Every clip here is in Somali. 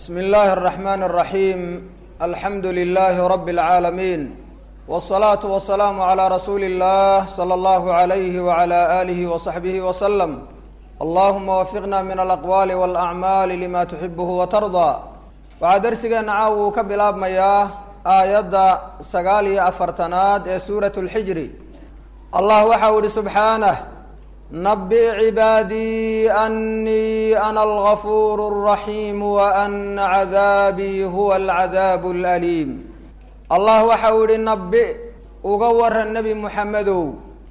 bsmi اllahi الرaxman الraxim alxamdu lilahi rab اlcaalamiin wالصalaaةu wasalaamu عlى rasuuli اllah slى اllahu عalayh wعlى alih وصaxbih wslm allahuma wafiqna min alaqwaali wاlacmaali lima tuxibuhu watardaa waxaa dersigeena caaw uu ka bilaabmayaa aayadda sagaal iyo afartanaad ee suurat اlxijri allah waxau ihi subxaanah nabi cibaadii anii ana algafuur الraxiim waana cadaabii huwa alcadaabu اlaliim allah waxau ihi nabi uga waran nebi muxamedow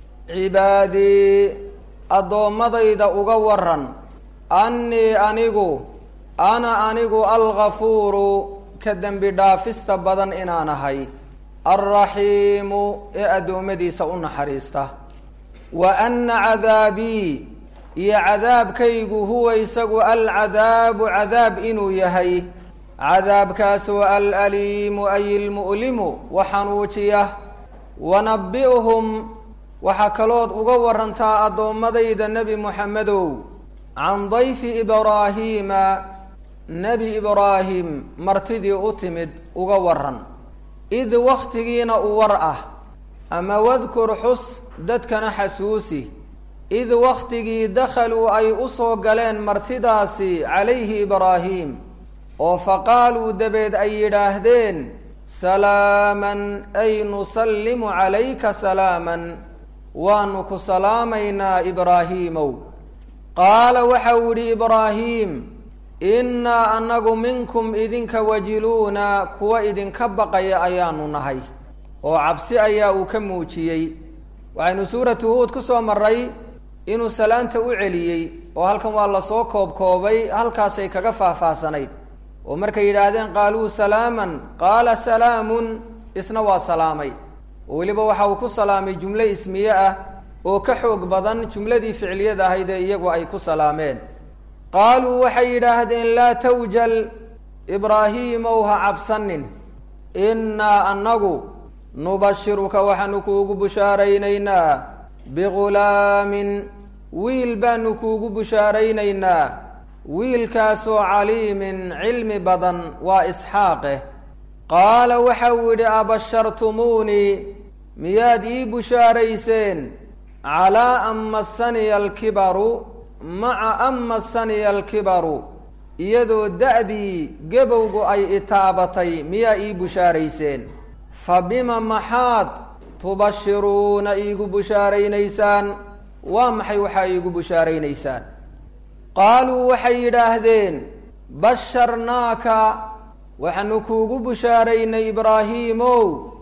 cibaadii addoommadayda uga waran annii anigu ana anigu algafuuru ka dembi dhaafista badan inaan ahay alraxiimu ee addoommadiisa u naxariista wa anna cadaabii iyo cadaabkaygu huwa isagu alcadaabu cadaab inuu yahay cadaabkaasoo alaliimu ay ilmu'limu wa xanuujiya wanabi'hum waxaa kalood uga warantaa addoommadayda nebi moxamedow can dayfi ibraahiima nebi ibraahim martidii u timid uga waran id wakhtigiina u war ah ama wadkur xus dadkana xasuusi id wakhtigii dakhaluu ay u soo galeen martidaasi calayhi ibraahim oo faqaaluu dabeed ay yidhaahdeen salaaman ay nusallimu calayka salaaman waanu ku salaamaynaa ibraahiimow qaala waxau yidhi ibraahiim innaa annagu minkum idinka wajiluuna kuwa idinka baqaya ayaanu nahay oo cabsi ayaa uu ka muujiyey waxaynu suuratu huud ku soo maray inuu salaanta u celiyey oo halkan waa lasoo koobkoobay halkaasay kaga faahfaahsanayd oo markay yidhaahdeen qaaluu salaaman qaala salaamun isna waa salaamay oo weliba waxa uu ku salaamay jumlo ismiye ah oo ka xoog badan jumladii ficliyada ahayd ee iyagu ay ku salaameen qaaluu waxay yidhaahdeen laa tawjal ibraahiimow ha cabsanin innaa annagu nubashiruka waxaanu kuugu bushaaraynaynaa bigulaamin wiil baanu kuugu bushaaraynaynaa wiilkaasoo caliimin cilmi badan waa isxaaqeh qaala waxau yidhi abashartumuunii miyaad ii bushaarayseen calaa an massaniya alkibaru maca an massaniya alkibaru iyadoo da-dii gebowgu ay itaabatay miyaa ii bushaarayseen fa bima maxaad tubashiruuna iigu bushaaraynaysaan waa maxay waxaa iigu bushaaraynaysaan qaaluu waxay yidhaahdeen basharnaaka waxaanu kuugu bushaaraynay ibraahiimow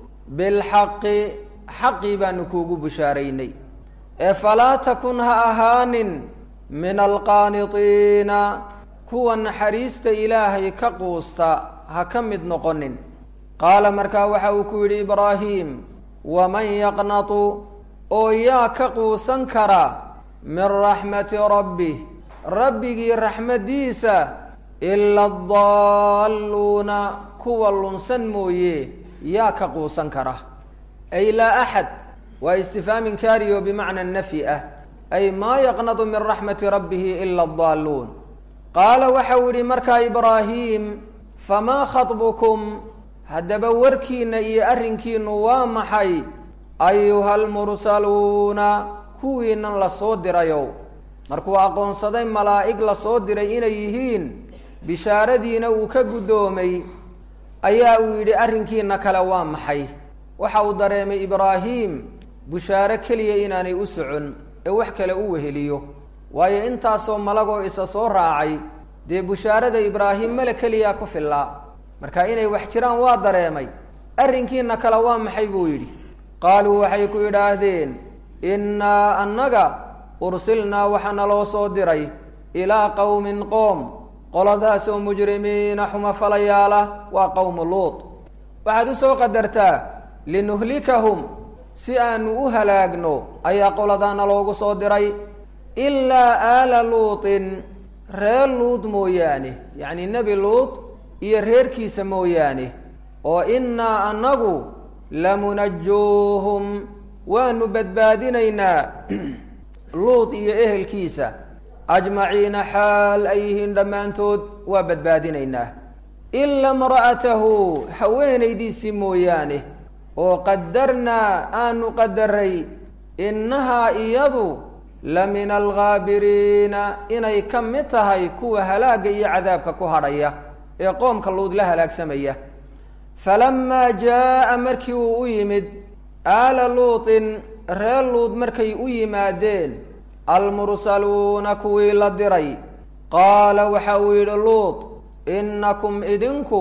bilxaqi xaqii baanu kuugu bushaaraynay ee falaa takun ha ahaanin min alqaanidiina kuwa naxariista ilaahay ka quusta ha ka mid noqonin qaala markaa waxa uu ku yidhi ibraahiim waman yaqnatu oo yaa ka quusan kara min raxmati rabbih rabbigii raxmaddiisa ila adaalluuna kuwa lunsan mooye yaa ka quusan kara ay laa axad waa istifhaam inkaari oo bimacna nafyi ah ay maa yaqnadu min raxmati rabbihi ila adaalluun qaala waxau yidhi markaa ibraahiim famaa khatbukum haddaba warkiina iyo arrinkiinu waa maxay ayuha almursaluuna kuwiinan la soo dirayow markuu aqoonsaday malaa'ig la soo diray inay yihiin bishaaradiina uu ka guddoomay ayaa uu yidhi arrinkiina kale waa maxay waxa uu dareemay ibraahiim bushaaro keliya inaanay u socon ee wax kale u weheliyo waayo intaasoo malagoo isa soo raacay dee bushaarada ibraahim male keliyaa ku fillaa marka inay wax jiraan waa dareemay arrinkiina kale waa maxay buu yidhi qaaluu waxay ku yidhaahdeen innaa annaga ursilnaa waxaa naloo soo diray ilaa qowmin qoom qoladaasoo mujrimiina xuma falayaala waa qowmu luut waxaad u soo qadartaa linuhlikahum si aanu u halaagno ayaa qoladaana loogu soo diray ilaa aala luutin reer luud mooyaane yacni nebi luut iyo reerkiisa mooyaane oo innaa annagu lamunajuuhum waanu badbaadinaynaa luut iyo ehelkiisa ajmaciina xaal ay yihiin dhammaantood waa badbaadinaynaa ila imra'atahu haweenaydiisii mooyaane oo qadarnaa aanu qadaray innahaa iyadu la min alghaabiriina inay ka mid tahay kuwa halaagga iyo cadaabka ku hadhaya ee qoomka luud la halaagsamaya falamaa jaa'a markii uu u yimid aala luutin reer luud markay u yimaadeen almursaluuna kuwii la diray qaala waxa uu yidhi luud innakum idinku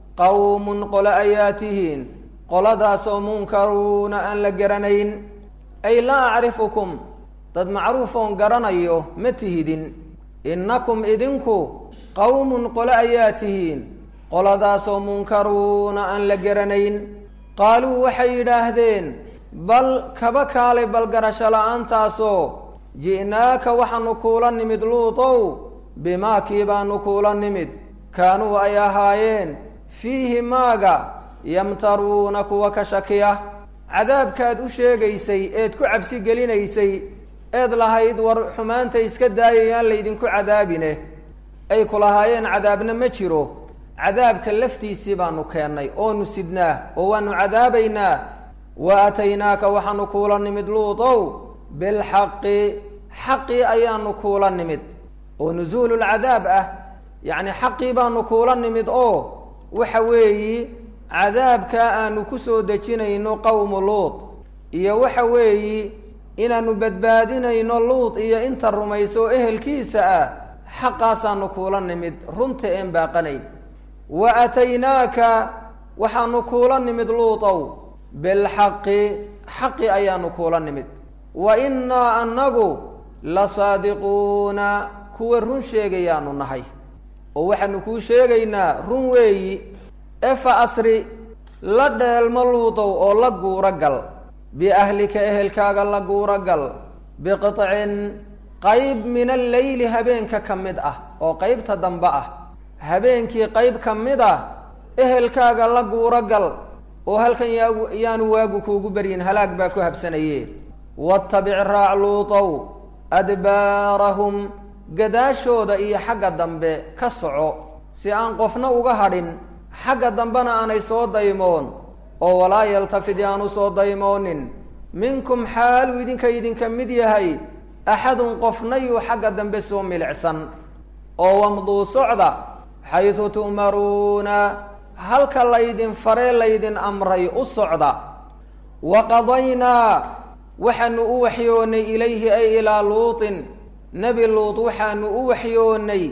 qawmun qole ayaa tihiin qoladaasoo munkaruuna aan la garanayn ay laa acrifukum dad macruuf oon garanayo ma tihidin innakum idinku qawmun qole ayaa tihiin qoladaasoo munkaruuna aan la garanayn qaaluu waxay yidhaahdeen bal kaba kaalay balgarasho la-aantaasoo ji'naaka waxaanu kuula nimid luutow bimaa kii baanu kuula nimid kaanuu ay ahaayeen fiihi maaga yamtaruuna kuwa ka shakiya cadaabkaad u sheegaysay eed ku cabsi gelinaysay eed lahayd war xumaanta iska daayayaan laydinku cadaabine ay ku lahaayeen cadaabna ma jiro cadaabka laftiisii baanu keennay oonu sidnaa oo waanu cadaabaynaa wa aataynaaka waxaanu kuula nimid luutow bilxaqi xaqii ayaanu kuula nimid oo nusuululcadaab ah yacni xaqii baanu kuula nimid oo waxa weeyi cadaabkaa aanu ku soo dejinayno qowmu luud iyo waxa weeyi inaanu badbaadinayno luud iyo inta rumayso ehelkiisa ah xaqaasaanu kuula nimid runta een baaqanayn wa aataynaaka waxaanu kuula nimid luutow bilxaqi xaqi ayaanu kuula nimid wa innaa annagu la saadiquuna kuwa run sheegayaanu nahay oo waxaanu kuu sheegaynaa run weeyi efa asri la dheelmo luutow oo la guuro gal biahlika ehelkaaga la guuro gal biqicin qayb min alleyli habeenka ka mid ah oo qeybta dambe ah habeenkii qayb ka mid ah ehelkaaga la guuro gal oo halkan yaagu yaanu waagu kuugu baryin halaag baa ku habsanaye wattabic raac luutow adbaarahum gadaashooda iyo xagga dambe ka soco si aan qofna uga hadhin xagga dambena aanay soo daymoon oo walaa yaltafid yaanu soo daymoonin minkum xaaluu idinka idinka mid yahay axadun qofna yuu xagga dambe soo milicsan oo wamduu socda xaydu tu'maruuna halka laydin faree laydin amray u socda wa qadaynaa waxaanu u waxyoonnay ilayhi ay ilaa luutin nebi luut waxaanu u waxyoonnay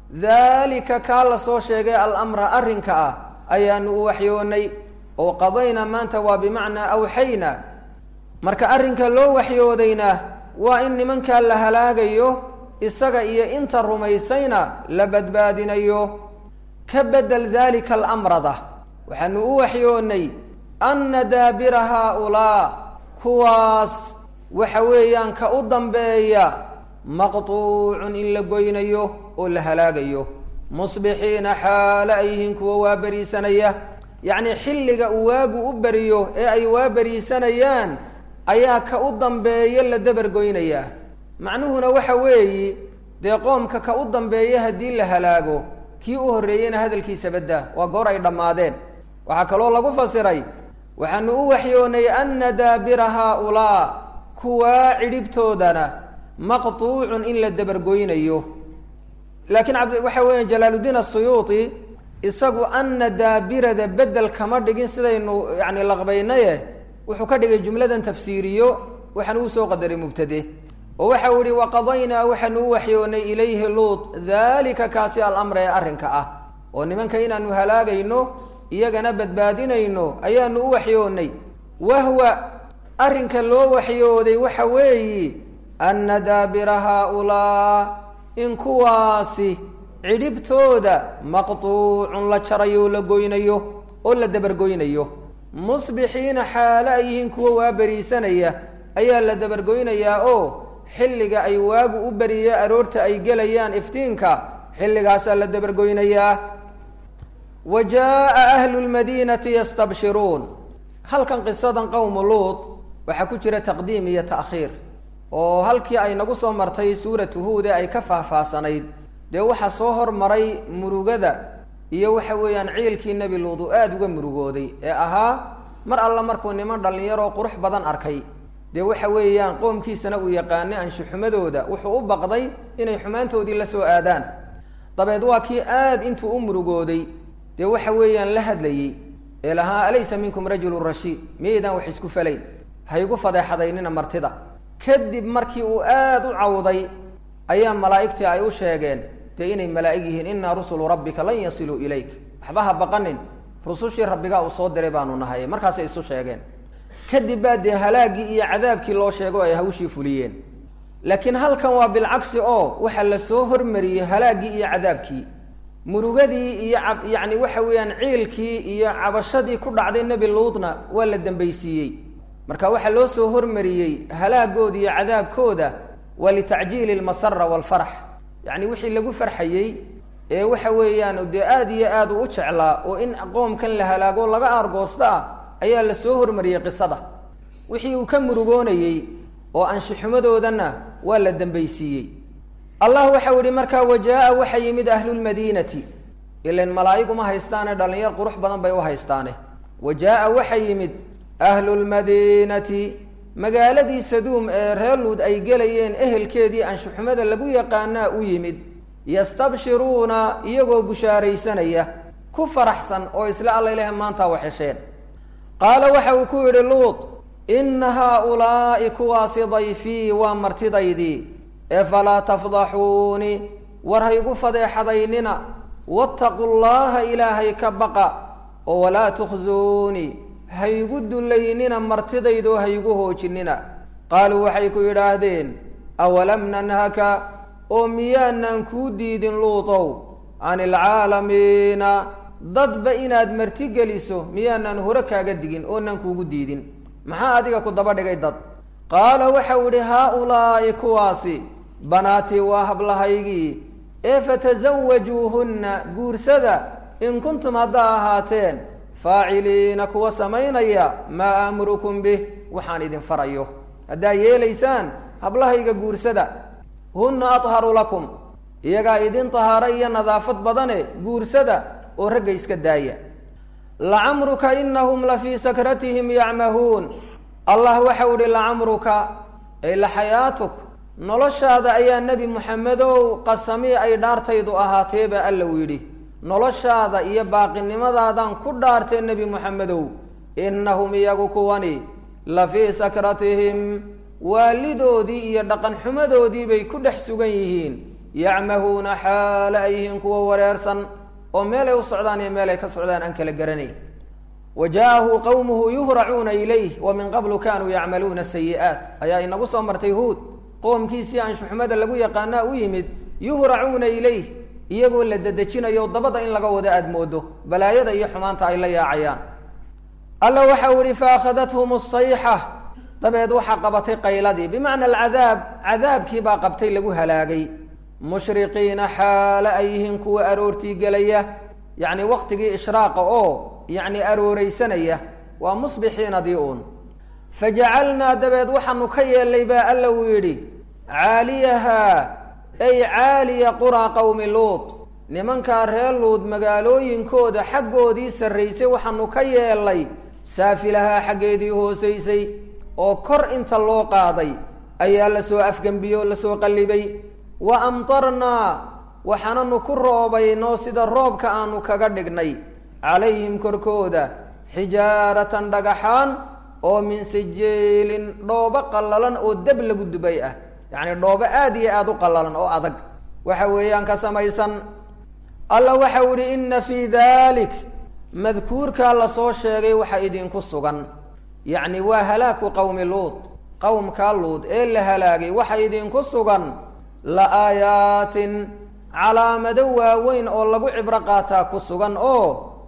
daalika kaa la soo sheegay alamra arrinka ah ayaanu u waxyoonnay oo qadaynaa maanta waa bimacnaa awxayna marka arrinka loo waxyoodayna waa in nimankaa la halaagayo isaga iyo inta rumaysayna la badbaadinayo ka bedel daalika alamrada waxaanu u waxyoonnay anna daabira haaulaa kuwaas waxa weeyaan ka u dambeeya maqtuucun in la goynayo oo la halaagayo musbixiina xaale ay yihiin kuwa waa beriisanaya yacnii xilliga uu waagu u beriyo ee ay waa beriisanayaan ayaa ka u dambeeya la dabar goynayaa macnuhuna waxa weeyi dee qoomka ka u dambeeya haddii la halaago kii u horreeyeyna hadalkiisa badda waa goor ay dhammaadeen waxaa kaloo lagu fasiray waxaanu u waxyoonay anna daabira haaulaa kuwaa cidhibtoodana maqtuucun in la dabargoynayo laakiin abd waxa weeya jalaaluddiin asuyuuti isagu anna daabirada bedel kama dhigin sidaynu yani laqbaynaye wuxuu ka dhigay jumladan tafsiiriyo waxaan uu soo qadaray mubtade oo waxa uu yihi waqadaynaa waxaanu u waxyoonay ilayhi luut daalika kaasi alamra ee arrinka ah oo nimanka inaanu halaagayno iyagana badbaadinayno ayaanu u waxyoonnay wahwa arrinka loo waxyooday waxa weeyi anna daabira haaulaa in kuwaasi cidhibtooda maqtuucun la jarayo oo la goynayo oo la dabargoynayo musbixiina xaale ay yihiin kuwa waa beriisanaya ayaa la dabargoynayaa oo xilliga ay waagu u beriye aroorta ay gelayaan iftiinka xilligaasaa la dabargoynayaa wa jaa'a ahlu lmadiinati yastabshiruun halkan qisadan qowmu luut waxaa ku jira taqdiim iyo ta'khiir oo halkii ay nagu soo martay suuratu huud ee ay ka faahfaahsanayd dee waxaa soo hormaray murugada iyo waxa weeyaan ciilkii nebi luud uu aada uga murugooday ee ahaa mar alla markuu niman dhallinyaroo qurux badan arkay dee waxa weeyaan qoomkiisana uu yaqaanay anshuxumadooda wuxuu u baqday inay xumaantoodii la soo aadaan dabeed waa kii aada intuu u murugooday dee waxa weeyaan la hadlayey ee lahaa alaysa minkum rajulun rashiid miyaydaan wax isku falayn haygu fadeexadaynina martida kadib markii uu aada u cawday ayaa malaa'igtii ay u sheegeen dee inay malaa'ig yihiin innaa rusulu rabbika lan yasiluu ilayk waxba ha baqanin rusushii rabbigaa uu soo diray baanu nahay markaasay isu sheegeen kadib baa dee halaaggii iyo cadaabkii loo sheego ay hawshii fuliyeen laakiin halkan waa bilcagsi oo waxaa la soo hormariyey halaaggii iyo cadaabkii murugadii iyo a yacni waxa weeyaan ciilkii iyo cabashadii ku dhacday nebi luudna waa la dambaysiiyey marka waxaa loo soo hormariyey halaagooda iyo cadaabkooda waa litacjiili lmasara waalfarax yacni wixii lagu farxayey ee waxa weeyaan dee aada iyo aad u u jeclaa oo in qoomkan la halaago laga aargoosta ah ayaa la soo hormariyey qisada wixii uu ka murugoonayey oo anshixumadoodana waa la dambaysiiyey allah waxau yihi markaa wajaa-a waxa yimid ahlulmadiinati ilan malaa'iguma haystaane dhallinyar qurux badan bay u haystaane wajaa-a waxa yimid ahlulmadiinati magaaladii saduum ee reer luud ay gelayeen ehelkeedii anshuxumada lagu yaqaanaa u yimid yastabshiruuna iyagoo bushaaraysanaya ku faraxsan oo isla alla ilaah maantaa waxhesheen qaala waxa uu ku yidhi luud inna haa-ulaa'i kuwaasi dayfii waa martidaydii ee falaa tafdaxuuni war haygu fadeexadaynina waataquu llaha ilaahay ka baqa oo walaa tukhsuuni haygu dullaynina martidaydoo haygu hoojinina qaaluu waxay ku yidhaahdeen awalam nanhaka oo miyaanaan kuu diidin luutow can ilcaalamiina dadba inaad martigeliso miyaanaan hore kaaga digin oonaan kuugu diidin maxaa adiga ku daba dhigay dad qaala waxau idhi haa-ulaa'i kuwaasi banaatii waa hablahaygii ee fatasawajuuhunna guursada in kuntum haddaa ahaateen faaciliina kuwa samaynaya maa aamurukum bih waxaan idin farayo haddaa yeelaysaan hablahayga guursada hunna atharu lakum iyagaa idin tahaaro iyo nadaafad badane guursada oo ragga iska daaya lacamruka inahum la fii sakratihim yacmahuun allah waxau ihi lacamruka ay laxayaatuk noloshaada ayaa nebi moxamedow qasamii ay dhaartaydu ahaateeba alla uu yidhi noloshaada iyo baaqinimadaadaan ku dhaartee nebi moxamedow innahum iyagu kuwani la fii sakratihim waalidoodii iyo dhaqan xumadoodii bay ku dhex sugan yihiin yacmahuuna xaale ay yihiin kuwa wareersan oo meelay u socdaan iyo meelay ka socdaan aan kala garanayn wa jaa-ahu qowmuhu yuhracuuna ilayh wa min qablu kanuu yacmaluuna sayi'aat ayaa inagu soo martay huud qoomkiisii anshuxumada lagu yaqaanaa u yimid yuhracuuna ilayh iyagoo la dedejinayo dabada in laga wado aada moodo balaayada iyo xumaanta ay la yaacayaan alla waxau ihi faakhadathm sayxa dabeed waxaa qabatay qayladii bimacna alcadaab cadaabkii baa qabtay lagu halaagay mushriqiina xaale ay yihiin kuwa aroortii gelaya yacni waqtigii ishraaqa oo yacni arooreysanaya waa musbixiinadii uun fajacalnaa dabeed waxaanu ka yeelnay baa alla uu yidhi caaliyahaa ay caaliya quraa qowmi luud nimankaa reer luud magaalooyinkooda xaggoodii sarraysay waxaanu ka yeelnay saafilahaa xaggeedii hoosaysay oo kor inta loo qaaday ayaa lasoo afgembiye oo lasoo qallibay wa amtarnaa waxaananu ku roobaynoo sida roobka aanu kaga dhignay calayhim korkooda xijaaratan dhagaxaan oo min sijiilin dhoobo qallalan oo deb lagu dubay ah yacni dhoobo aada iyo aada u qallalan oo adag waxa weeyaan ka samaysan alla waxau ihi inna fii dalik madkuurkaa lasoo sheegay waxa idinku sugan yacni waa halaaku qowmi luud qowmkaa luud ee la halaagay waxa idinku sugan la aayaatin calaamado waaweyn oo lagu cibro qaataa ku sugan oo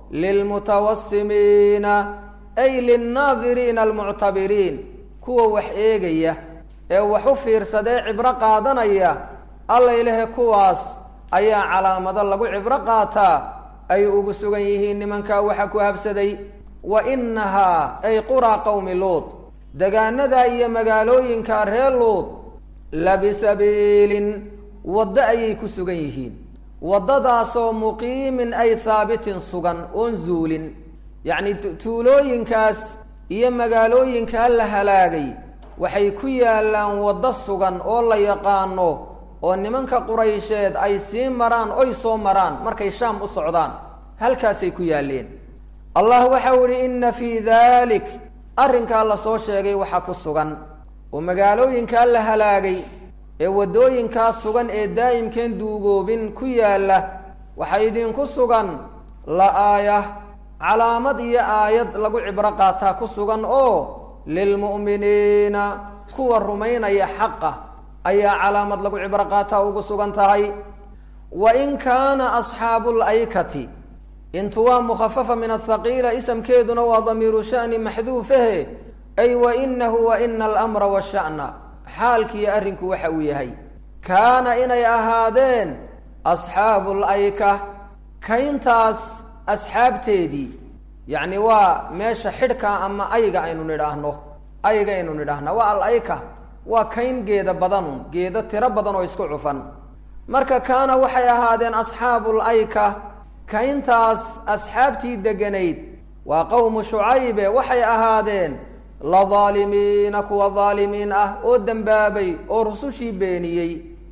lilmutawasimiina ay linnaadiriina almuctabiriin kuwa wax eegaya ee wax u fiirsadee cibro qaadanaya alla ilahe kuwaas ayaa calaamado lagu cibro qaataa ay ugu sugan yihiin nimankaa waxa ku habsaday wa innahaa ay quraa qowmi luud degaanadaa iyo magaalooyinka reer luud labisabiilin waddo ayay ku sugan yihiin waddadaasoo muqiimin ay haabitin sugan oon zuulin yacni tuulooyinkaas iyo magaalooyinkaa la halaagay waxay ku yaallaan waddo sugan oo la yaqaano oo nimanka quraysheed ay sii maraan oy soo maraan markay shaam u socdaan halkaasay ku yaalleen allah waxau idhi inna fii daalik arrinkaa la soo sheegay waxaa ku sugan oo magaalooyinkaa la halaagay ee waddooyinkaa sugan ee daa'imkeen duugoobin ku yaalla waxaa idinku sugan la aaya calaamad iyo aayad lagu cibro qaataa ku sugan oo lilmu'miniina kuwa rumaynaya xaqa ayaa calaamad lagu cibro qaataa ugu sugan tahay wa in kaana asxaabu laykati intu waa mukhafafa min athaqiila isamkeeduna waa damiiru sha'ni maxduufahe ay wa inahu wa ina alamra washa'na xaalkiiyo arrinku waxa uu yahay kaana inay ahaadeen asxaabu layka kayntaas asxaabteedii yacni waa meesha xidhka ama ayga aynu nidhaahno ayga aynu nidhaahna waa alayka waa kayn geeda badanun geedo tiro badan oo isku cufan marka kaana waxay ahaadeen asxaabu layka kayntaas asxaabtii deganayd waa qowmu shucaybe waxay ahaadeen la daalimiina kuwa daalimiin ah oo dembaabay oo rusushii beeniyey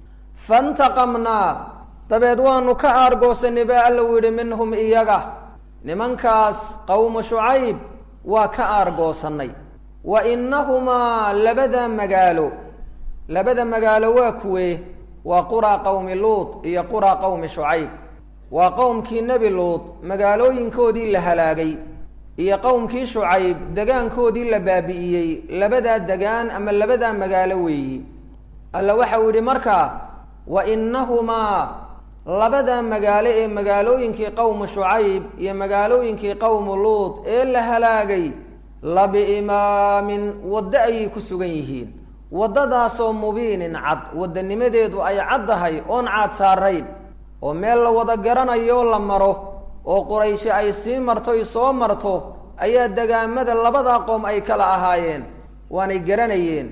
fantaqamnaa dabeed waanu ka aargoosanay baa alla u yidhi minhum iyaga nimankaas qowmu shucayb waa ka aargoosannay wa innahumaa labada magaalo labada magaalo waa kuwee waa quraa qowmi luud iyo quraa qowmi shucayb waa qowmkii nebi luud magaalooyinkoodii la halaagay iyo qowmkii shucayb degaankoodii la baabi'iyey labadaa degaan ama labadaa magaalo weeyi alla waxa uu yidhi markaa wa innahumaa labadaa magaalo ee magaalooyinkii qowmu shucayb iyo magaalooyinkii qowmu luud ee la halaagay labiimaamin waddo ayay ku sugan yihiin waddadaasoo mubiinin cad waddanimadeedu ay caddahay oon caad saarayn oo meel la wada garanayo la maro oo qurayshe ay sii martoy soo marto ayaa degaamada labadaa qoom ay kala ahaayeen waanay garanayeen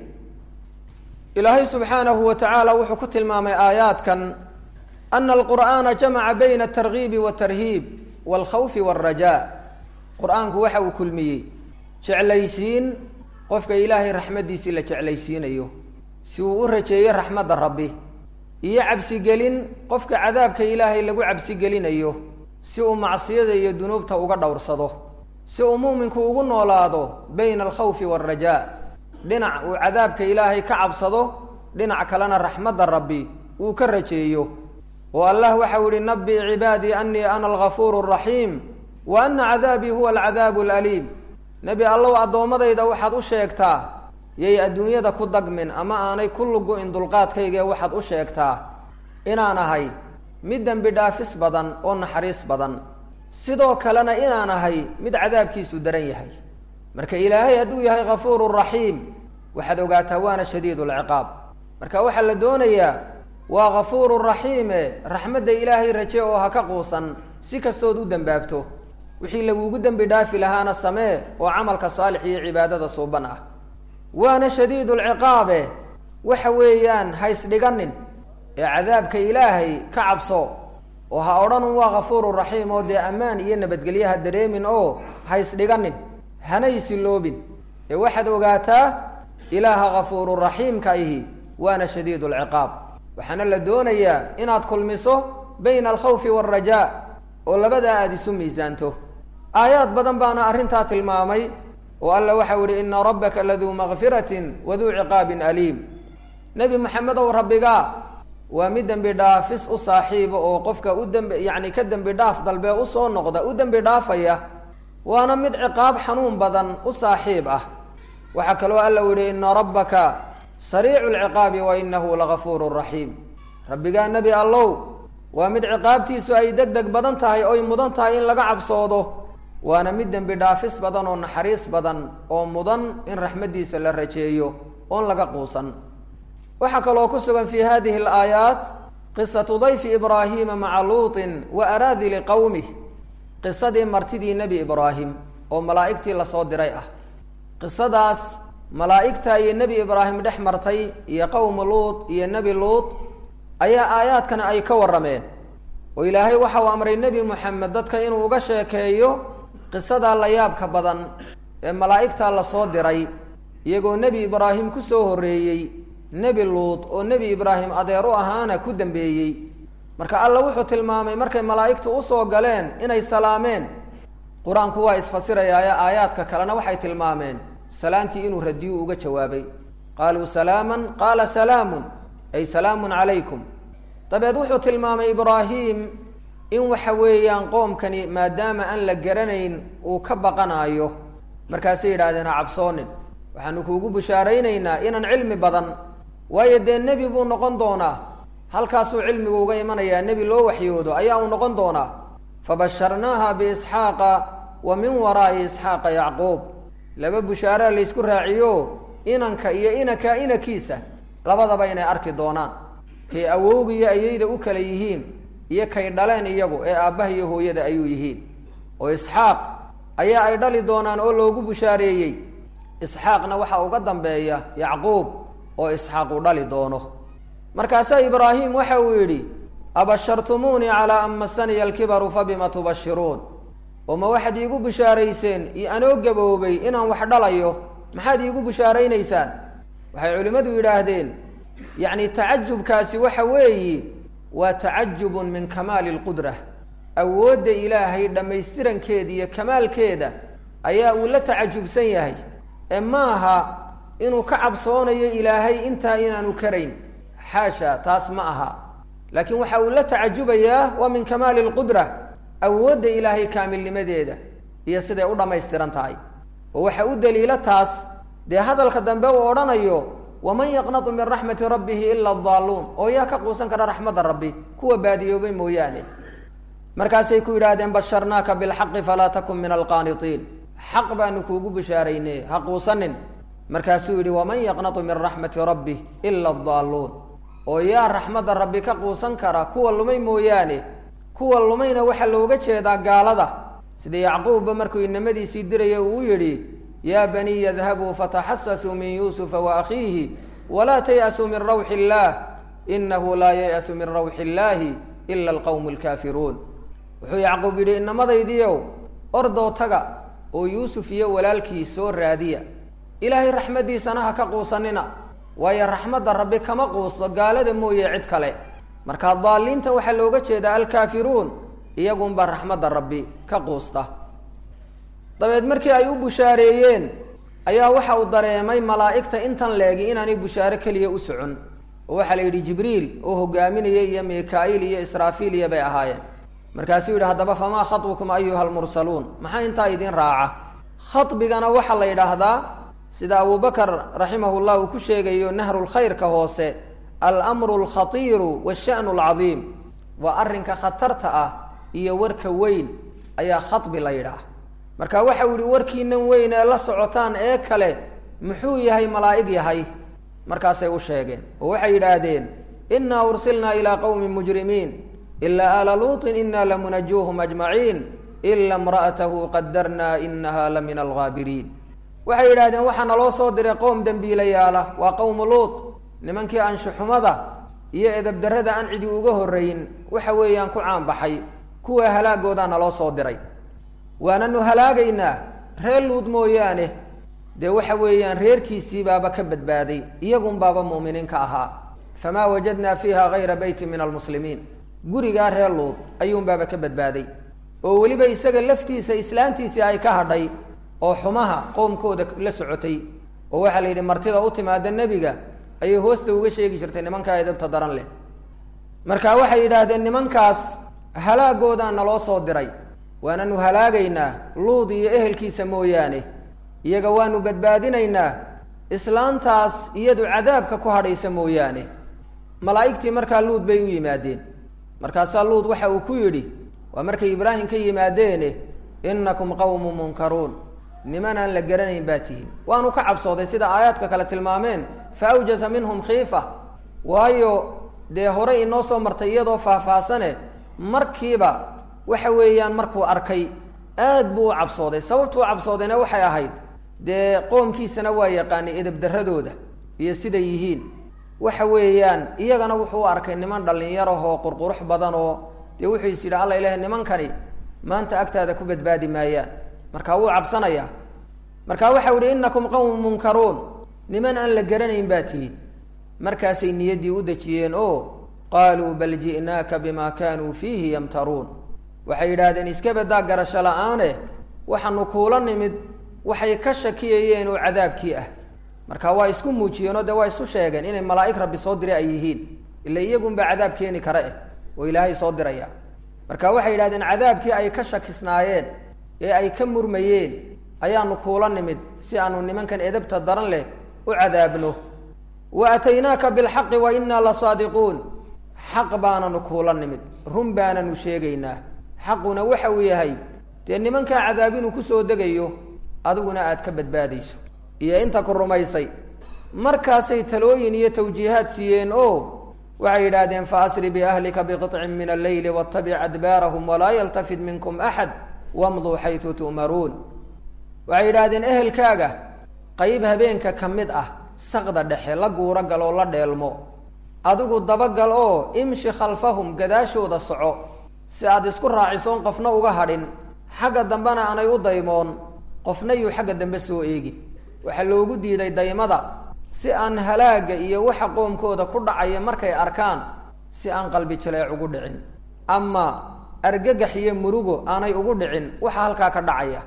ilaahay subxaanahu wa tacaala wuxuu ku tilmaamay aayaadkan ana alqur'aana jamaca bayna atargiibi waatarhiib waalkhawfi waalrajaa qur-aanku waxa uu kulmiyey jeclaysiin qofka ilaahay raxmaddiisii la jeclaysiinayo si uu u rajeeyo raxmadda rabbi iyo cabsigelin qofka cadaabka ilaahay lagu cabsigelinayo si uu macsiyada iyo dunuubta uga dhowrsado si uu mu'minku ugu noolaado bayna alkhawfi waalrajaa dhinac uu cadaabka ilaahay ka cabsado dhinac kalena raxmadda rabbi uu ka rajeeyo oo allah waxau yihi nabi cibaadii anii ana algafuuru araxiim wa ana cadaabii huwa alcadaabu alaliim nebi allow addoommadayda waxaad u sheegtaa yay adduunyada ku dagmin ama aanay ku lugu-in dulqaadkaygee waxaad u sheegtaa inaan ahay mid dembi dhaafis badan oo naxariis badan sidoo kalena inaan ahay mid cadaabkiisu daran yahay marka ilaahay hadduu yahay ghafuuru raxiim waxaad ogaataa waana shadiidu lciqaab marka waxaa la doonayaa waa ghafuuru raxiime raxmadda ilaahay raje oo ha ka quusan si kastood u dembaabto wixii lagugu dembi dhaafi lahaana samee oo camalka saalix iyo cibaadada suuban ah waana shadiidu lciqaabe waxa weeyaan ha isdhiganin ee cadaabka ilaahay ka cabso oo ha odhanun waa ghafuuru raxiim oo dee ammaan iyo nabadgelye ha dareemin oo ha isdhiganin hana isiloobin ee waxaad ogaataa ilaaha ghafuuru raxiimka ihi waana shadiidu lciqaab waxaana la doonayaa inaad kulmiso bayna alkhawfi waalrajaa oo labadaa aada isu miisaanto aayaad badan baana arrintaa tilmaamay oo alla waxau ihi ina rabbaka laduu makfiratin waduu ciqaabin aliim nebi maxamed ow rabbigaa waa mid dembi dhaafis u saaxiiba oo qofka u dembi yacni ka dembi dhaaf dalbee usoo noqda u dembi dhaafaya waana mid ciqaab xanuun badan u saaxiib ah waxaa kaloo alla u yihi ina rabbaka sariicu lciqaabi wa inahu lagafuuru raxiim rabbigaa nebi allow waa mid ciqaabtiisu ay deg deg badan tahay oy mudan tahay in laga cabsoodo waana mid dembi dhaafis badan oo naxariis badan oo mudan in raxmaddiisa la rajeeyo oon laga quusan waxaa kaloo ku sugan fi hadihi alaayaat qisatu dayfi ibraahiima maca luutin wa araadili qowmih qisadii martidii nebi ibraahim oo malaa'igtii lasoo diray ah qisadaas malaa'igta iyo nebi ibraahim dhex martay iyo qowmu luut iyo nebi luut ayaa aayaadkana ay ka warrameen oo ilaahay waxa uu amray nebi moxamed dadka inuu uga sheekeeyo qisadaa la yaabka badan ee malaa'igtaa lasoo diray iyagoo nebi ibraahim ku soo horreeyey nebi luud oo nebi ibraahim adeer u ahaana ku dambeeyey marka alla wuxuu tilmaamay markay malaa'igtu usoo galeen inay salaameen qur-aanku waa isfasirayaaye aayaadka kalena waxay tilmaameen salaantii inuu radiyu uga jawaabay qaaluu salaaman qaala salaamun ay salaamun calaykum dabeed wuxuu tilmaamay ibraahim in waxa weeyaan qoomkani maadaama aan la garanayn uu ka baqanaayo markaasay yidhahdeen ha cabsoonin waxaanu kuugu bishaaraynaynaa inaan cilmi badan waayo dee nebi buu noqon doonaa halkaasuu cilmigu uga imanayaa nebi loo waxyoodo ayaa uu noqon doonaa fabasharnaaha biisxaaqa wa min waraa'i isxaaqa yacquub laba bushaaraa laysku raaciyo inanka iyo inanka inankiisa labadaba inay arki doonaan kay awowgiyo ayayda u kala yihiin iyo kay dhaleen iyagu ee aabbaha iyo hooyada ayuu yihiin oo isxaaq ayaa ay dhali doonaan oo loogu bushaareeyey isxaaqna waxaa uga dambeeya yacquub oo isxaaq uu dhali doono markaasaa ibraahim waxa uu yidhi abashartumuunii calaa an masaniya alkibaru fabima tubashiruun oo ma waxaad iigu bishaarayseen iyo anoo gaboobay inaan wax dhalayo maxaad iigu bishaaraynaysaan waxay culimmadu yidhaahdeen yacni tacajubkaasi waxa weeyi waa tacajubun min kamaali lqudra awoodda ilaahay dhammaystirankeeda iyo kamaalkeeda ayaa uu la tacajubsan yahay ee maaha inuu ka cabsoonayo ilaahay intaa inaanu karayn xaasha taas ma aha laakiin waxa uu la tacajubayaa waa min kamaali lqudra awoodda ilaahay kaamilnimadeeda iyo siday u dhammaystiran tahay oo waxa u daliilo taas dee hadalka dambe uu odhanayo waman yaqnatu min raxmati rabbihi ila adaaluun oo yaa ka quusan kara raxmadda rabbi kuwa baadiyoobay mooyaane markaasay ku yidhaahdeen basharnaaka bilxaqi falaa takun min alqaanitiin xaq baanu kuugu bishaarayne ha quusanin markaasuu yidhi waman yaqnatu min raxmati rabbih ila adaaluun oo yaa raxmadda rabbi ka quusan kara kuwa lumay mooyaane kuwa lumayna waxaa looga jeedaa gaalada sida yacquubba markuu inamadiisii diraya uu yidhi yaa baniy idhabuu fataxasasuu min yuusufa waakhiihi walaa tay'asuu min rawxi illaah inahu laa yay'asu min rawxi illaahi ila alqawmu alkaafiruun wuxuu yacquub yidhi inamadaydiiow ordoo taga oo yuusuf iyo walaalkii soo raadiya ilaahay raxmaddiisana ha ka quusanina waayo raxmadda rabbi kama quusto gaalada mooye cid kale marka daaliinta waxaa looga jeedaa alkaafiruun iyagunbaa raxmadda rabbi ka quusta dabeed markii ay u bushaareeyeen ayaa waxa uu dareemay malaa'igta intan leegi inaanay bushaare keliya u socon oo waxaa la yidhi jibriil oo hogaaminaya iyo mikaa'iil iyo israafiil iyo bay ahaayeen markaasuu yidhi haddaba famaa khatbukum ayuha almursaluun maxaa intaa idin raaca khaطbigana waxaa la yidhaahdaa sida abubakar raximah llah uu ku sheegayo nahrulkhayrka hoose almru alkhatiiru washa'nu alcadiim waa arrinka khatarta ah iyo warka weyn ayaa khaطbi la yidhaah marka waxa uu yihi warkiinan weyn ee la socotaan ee kale muxuu yahay malaa'ig yahay markaasay u sheegeen oo waxay yidhaahdeen inaa ursilnaa ilaa qowmi mujrimiin ilaa aala luuطin ina lamunajuuhum ajmaciin ila imra'atahu qadarna inaha la min algaabiriin waxay yidhahdeen waxaa naloo soo diray qowm dembiilayaala waa qowmu luut nimankii anshuxumada iyo edabdarrada aan cidi uga horrayn waxa weeyaan ku caanbaxay kuwa halaagoodaa naloo soo diray waananu halaagaynaa reer luud mooyaane dee waxa weeyaan reerkiisii baaba ka badbaaday iyagun baaba mu'miniin ka ahaa famaa wajadnaa fiiha gayra beyti min almuslimiin gurigaa reer luud ayuun baaba ka badbaaday oo weliba isaga laftiisa islaantiisii ay ka hadhay oo xumaha qoomkooda la socotay oo waxaa la yidhi martida u timaada nebiga ayay hoosta uga sheegi jirtay nimankaa edabta daran leh marka waxay yidhaahdeen nimankaas halaagoodaa naloo soo diray waananu halaagaynaa luud iyo ehelkiisa mooyaane iyaga waanu badbaadinaynaa islaantaas iyadu cadaabka ku hadhaysa mooyaane malaa'igtii markaa luud bay u yimaadeen markaasaa luud waxa uu ku yidhi waa markay ibraahim ka yimaadeene innakum qawmu munkaruun niman aan la garanayn baa tihiin waanu ka cabsooday sida aayaadka kale tilmaameen fa awjasa minhum khiifa waayo dee horey inoo soo martay iyadoo faahfaahsane markiiba waxa weeyaan markuu arkay aad buu u cabsooday sababtuu cabsoodayna waxay ahayd dee qoomkiisana waa yaqaanay edabdarradooda iyo siday yihiin waxa weeyaan iyagana wuxuu u arkay niman dhallinyarahoo qurqurux badan oo dee wuxuu is yidhi alla ilaah nimankani maanta agtaada ku badbaadi maayaan marka wuu cabsanayaa marka waxau ihi inakum qawmun munkaruun niman aan la garanayn baa tihiin markaasay niyaddii u dejiyeen oo qaaluu bal ji'naaka bima kaanuu fiihi yamtaruun waxay yidhaahdeen iska badaa garasho la-aane waxaanu kuula nimid waxay ka shakiyayeen oo cadaabkii ah marka waa isku muujiyeenoo dee waa isu sheegeen inay malaa'ig rabbi soo diray ay yihiin ila iyagunbaa cadaab keeni kare eh oo ilaahay soo diraya marka waxay yidhahdeen cadaabkii ay ka shakisnaayeen ee ay ka murmayeen ayaanu kuula nimid si aanu nimankan edabta daran leh u cadaabno wa ataynaaka bilxaqi wa innaa la saadiquun xaq baananu kuula nimid run baananu sheegaynaa xaquna waxa uu yahay dee nimankaa cadaab inuu kusoo degayo adiguna aad ka badbaadayso iyo inta ku rumaysay markaasay talooyin iyo tawjiihaad siiyeen oo waxay yidhaahdeen faasri biahlika biqطcin min alleyli wاtabic adbaarahum walaa yaltafid minkum axad wamduu xaytu tu'maruun waxay yidhaahdeen ehelkaaga qeyb habeenka ka mid ah saqda dhexe la guuro gal oo la dheelmo adigu dabagal oo imshi khalfahum gadaashooda soco si aad isku raacisoon qofna uga hadhin xagga dambena aanay u daymoon qofna yuu xagga dambe soo eegin waxaa loogu diiday daymada si aan halaaga iyo waxa qoomkooda ku dhacaya markay arkaan si aan qalbi jaleec ugu dhicin ama argagax iyo murugo aanay ugu dhicin waxa halkaa ka dhacaya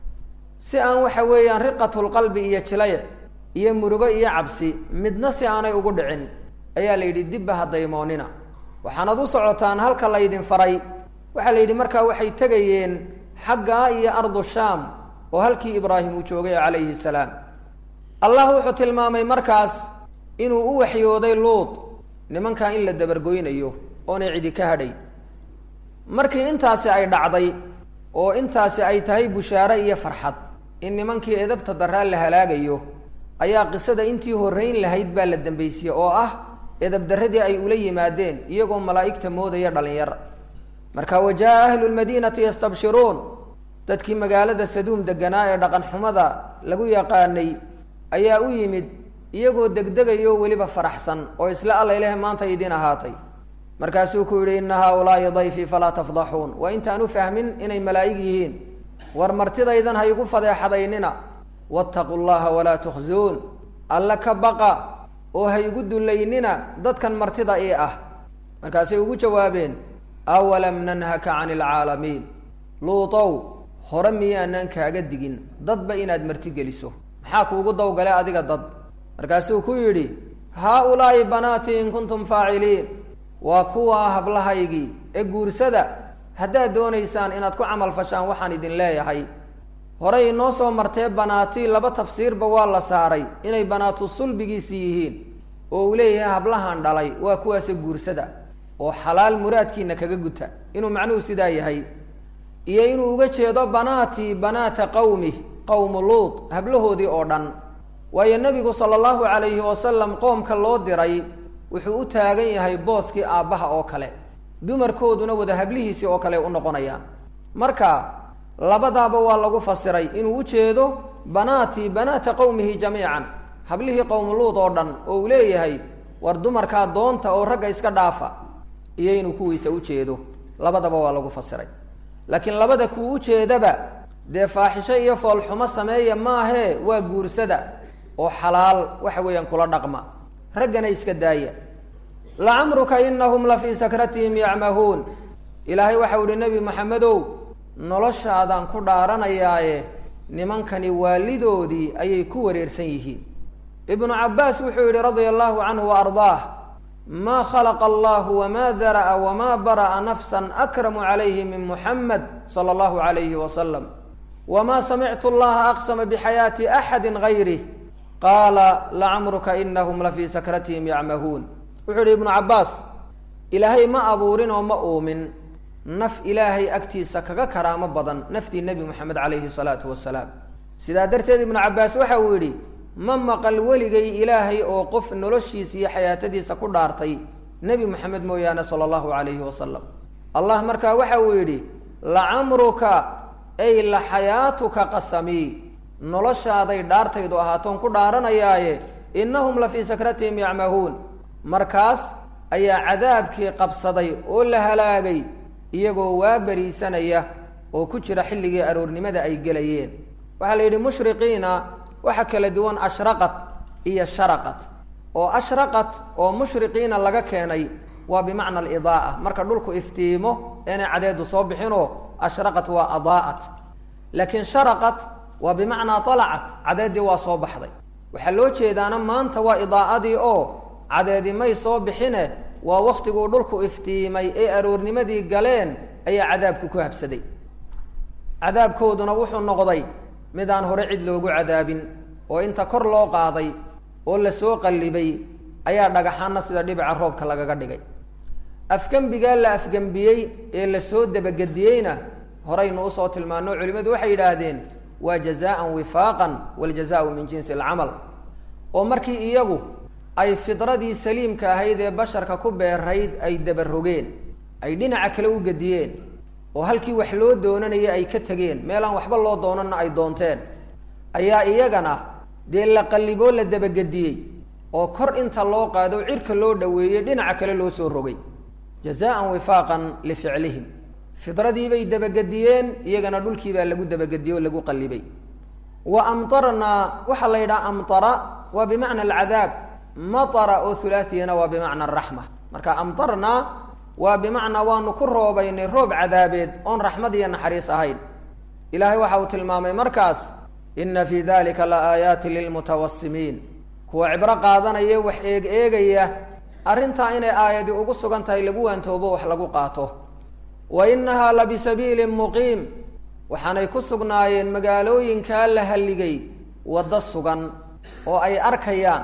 si aan waxa weeyaan riqatulqalbi iyo jilayc iyo murugo iyo cabsi midna si aanay ugu dhicin ayaa la yidhi dibba ha daymoonina waxaanad u socotaan halka laydin faray waxaa la yidhi markaa waxay tegayeen xaggaa iyo ardu shaam oo halkii ibraahim uu joogay calayhi salaam allah wuxuu tilmaamay markaas inuu u waxyooday luud nimankaa in la dabargoynayo oonay cidi ka hadhay markii intaasi ay dhacday oo intaasi ay tahay bushaare iyo farxad in nimankii edabta daraa la halaagayo ayaa qisada intii horrayn lahayd baa la dambaysiye oo ah edabdarradii ay ula yimaadeen iyagoo malaa'igta moodaya dhalinyar marka wa jaa ahlu lmadiinati yastabshiruun dadkii magaalada saduum deganaa ee dhaqan xumada lagu yaqaanay ayaa u yimid iyagoo degdegayo weliba faraxsan oo isla alla ilaah maanta idin ahaatay markaasuu ku yidhi ina haaulaai dayfii falaa tafdaxuun waa intaan u fahmin inay malaa'ig yihiin war martidaydan ha igu fadeexadaynina waataquu llaha walaa tukhzuun alla ka baqa oo ha igu dullaynina dadkan martida ii ah markaasay ugu jawaabeen awalam nanhaka cani alcaalamiin luutow hore miyaanaan kaaga digin dadba inaad marti geliso maxaa kuugu dawgale adiga dad markaasuu ku yidhi haa-ulaa'i banaatii in kuntum faaciliin waa kuwaa hablahaygii ee guursada haddaad doonaysaan inaad ku camal fashaan waxaan idin leeyahay horey inoo soo martee banaatii laba tafsiirba waa la saaray inay banaatu sulbigiisi yihiin oo uu leeyahay hablahan dhalay waa kuwaase guursada oo xalaal muraadkiina kaga guta inuu macnuhu sidaa yahay iyo inuu uga jeedo banaatii banaata qawmi qowmu luud hablahoodii oo dhan waayo nebigu sala allahu calayhi wasalam qoomka loo diray wuxuu u taagan yahay booskii aabbaha oo kale dumarkooduna wada hablihiisii oo kale u noqonayaan marka labadaaba waa lagu fasiray inuu ujeedo banaatii banaata qowmihi jamiican hablihii qowmu luud oo dhan oo uu leeyahay war dumarkaa doonta oo ragga iska dhaafa iyo inuu kuwiisa ujeedo labadaba waa lagu fasiray laakiin labada kuu ujeedaba dee faaxisho iyo foolxumo sameeya maahee waa guursada oo xalaal waxa weeyaan kula dhaqma raggana iska daaya lacamruka inahum la fii sakratihim yacmahuun ilaahay waxau ihi nebi maxamedow noloshaadaan ku dhaaranayaaye nimankani waalidoodii ayay ku wareersan yihiin ibnu cabbaas wuxuu yihi radia allahu canhu wa ardaah ma khalaqa allahu wma dara'a wma bara'a nafsa akramu calayhi min muxamed sala allahu alayhi wasalam wma samictu allaha aqsama bixayaati axadi gayrih qaala lacamruka inahum la fii sakratihim yacmahuun wuxuu yihi ibnu cabbaas ilaahay ma abuurin oo ma uumin naf ilaahay agtiisa kaga karaamo badan naftii nebi moxamed calayhi salaatu wasalaam sidaa darteed ibnu cabbaas waxa uu yidhi ma maqal weligay ilaahay oo qof noloshiisa iyo xayaatadiisa ku dhaartay nebi moxamed mooyaane sala allahu calayhi wasalam allah markaa waxa uu yidhi lacamruka ay la xayaatuka qasamii noloshaaday dhaartaydu ahaatoon ku dhaaranayaaye innahum la fii sakratihim yacmahuun markaas ayaa cadaabkii qabsaday oo la halaagay iyagoo waa beriisanaya oo ku jira xilligii aroornimada ay gelayeen waxaa la yidhi mushriqiina waxa kala duwan ashraqat iyo sharaqat oo ashraqat oo mushriqiina laga keenay waa bimacna alidaaa marka dhulku iftiimo inay cadeedu soo bixinoo ashraqat waa adaa'at laakiin sharaqat waa bimacnaa alacat cadeedii waa soo baxday waxaa loo jeedaana maanta waa idaa'adii oo cadeedi may soo bixine waa waktiguu dhulku iftiimay ee aroornimadii galeen ayaa cadaabku ku habsaday cadaabkooduna wuxuu noqday mid aan hore cid loogu cadaabin oo inta kor loo qaaday oo lasoo qallibay ayaa dhagaxaana sida dhibica roobka lagaga dhigay afgembigaa la afgembiyey ee lasoo dabagediyeyna horaynu usoo tilmaano culimmadu waxay yidhaahdeen waa jazaan wifaaqan waljazaau min jinsi alcamal oo markii iyagu ay fidradii saliimka ahayd ee basharka ku beerayd ay dabarogeen ay dhinaca kale u gediyeen oo halkii wax loo doonanayay ay ka tegeen meelaan waxba loo doonanna ay doonteen ayaa iyagana dee la qalliboo la dabagediyey oo kor inta loo qaado cirka loo dhaweeyey dhinaca kale loo soo rogay jazaan wifaaqan lificlihim fidradiibay dabagediyeen iyagana dhulkii baa lagu dabagediyey oo lagu qallibay wa amtarnaa waxaa la yidhaha amtara waa bimacna alcadaab matara oo hulaatiyana waa bimacna araxma marka amtarnaa waa bimacnaa waanu ku roobaynay roob cadaabeed oon raxmad iyo naxariis ahayn ilaahay waxa uu tilmaamay markaas ina fii dalika la aayaatin lilmutawasimiin kuwa cibro qaadanaya wax eeg eegaya arrintaa inay aayadi ugu sugan tahay lagu waantoobo wax lagu qaato wa inahaa la bisabiilin muqiim waxaanay ku sugnaayeen magaalooyinkaa la halligay waddo sugan oo ay arkayaan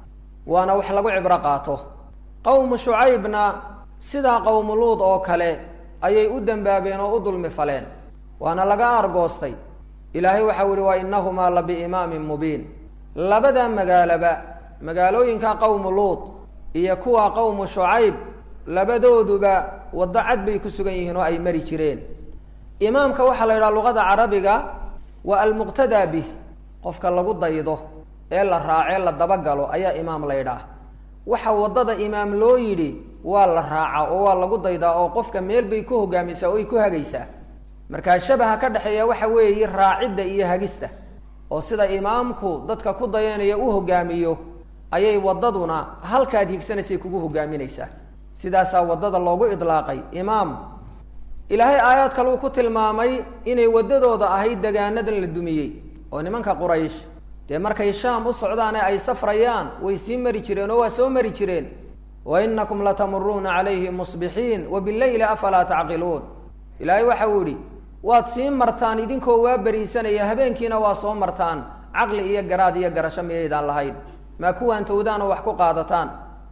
waana wax lagu cibro qaato qowmu shucaybna sidaa qowmu luud oo kale ayay u dembaabeen oo u dulmi faleen waana laga aargoostay ilaahay waxau yihi wa inahumaa la biimaamin mubiin labada magaaloba magaalooyinka qowmu luud iyo kuwa qowmu shucayb labadooduba waddo cad bay ku sugan yihiin oo ay mari jireen imaamka waxaa la yidhaha luqada carabiga waa almuqtadaa bih qofka lagu daydo ee la raacee la dabagalo ayaa imaam la ydhaah waxa waddada imaam loo yidhi waa la raaca oo waa lagu daydaa oo qofka meel bay ku hogaamisaa oo ay ku hagaysaa markaa shabaha ka dhexeeya waxa weeye raacidda iyo hagista oo sida imaamku dadka ku dayanaya u hogaamiyo ayay waddaduna halkaad higsanaysay kugu hogaaminaysaa sidaasaa waddada loogu idlaaqay imaam ilaahay aayaad kale uu ku tilmaamay inay waddadooda ahayd degaanadan la dumiyey oo nimanka quraysh dee markay shaam u socdaane ay safrayaan way sii mari jireen oo waa soo mari jireen wa inakum latamuruuna calayhim musbixiin wa bileyli afalaa tacqiluun ilaahay waxa uu yihi waad sii martaan idinkoo waa beriisanaya habeenkiina waa soo martaan caqli iyo garaad iyo garasho miyaydaan lahayn maa kuwaan towdaana wax ku qaadataan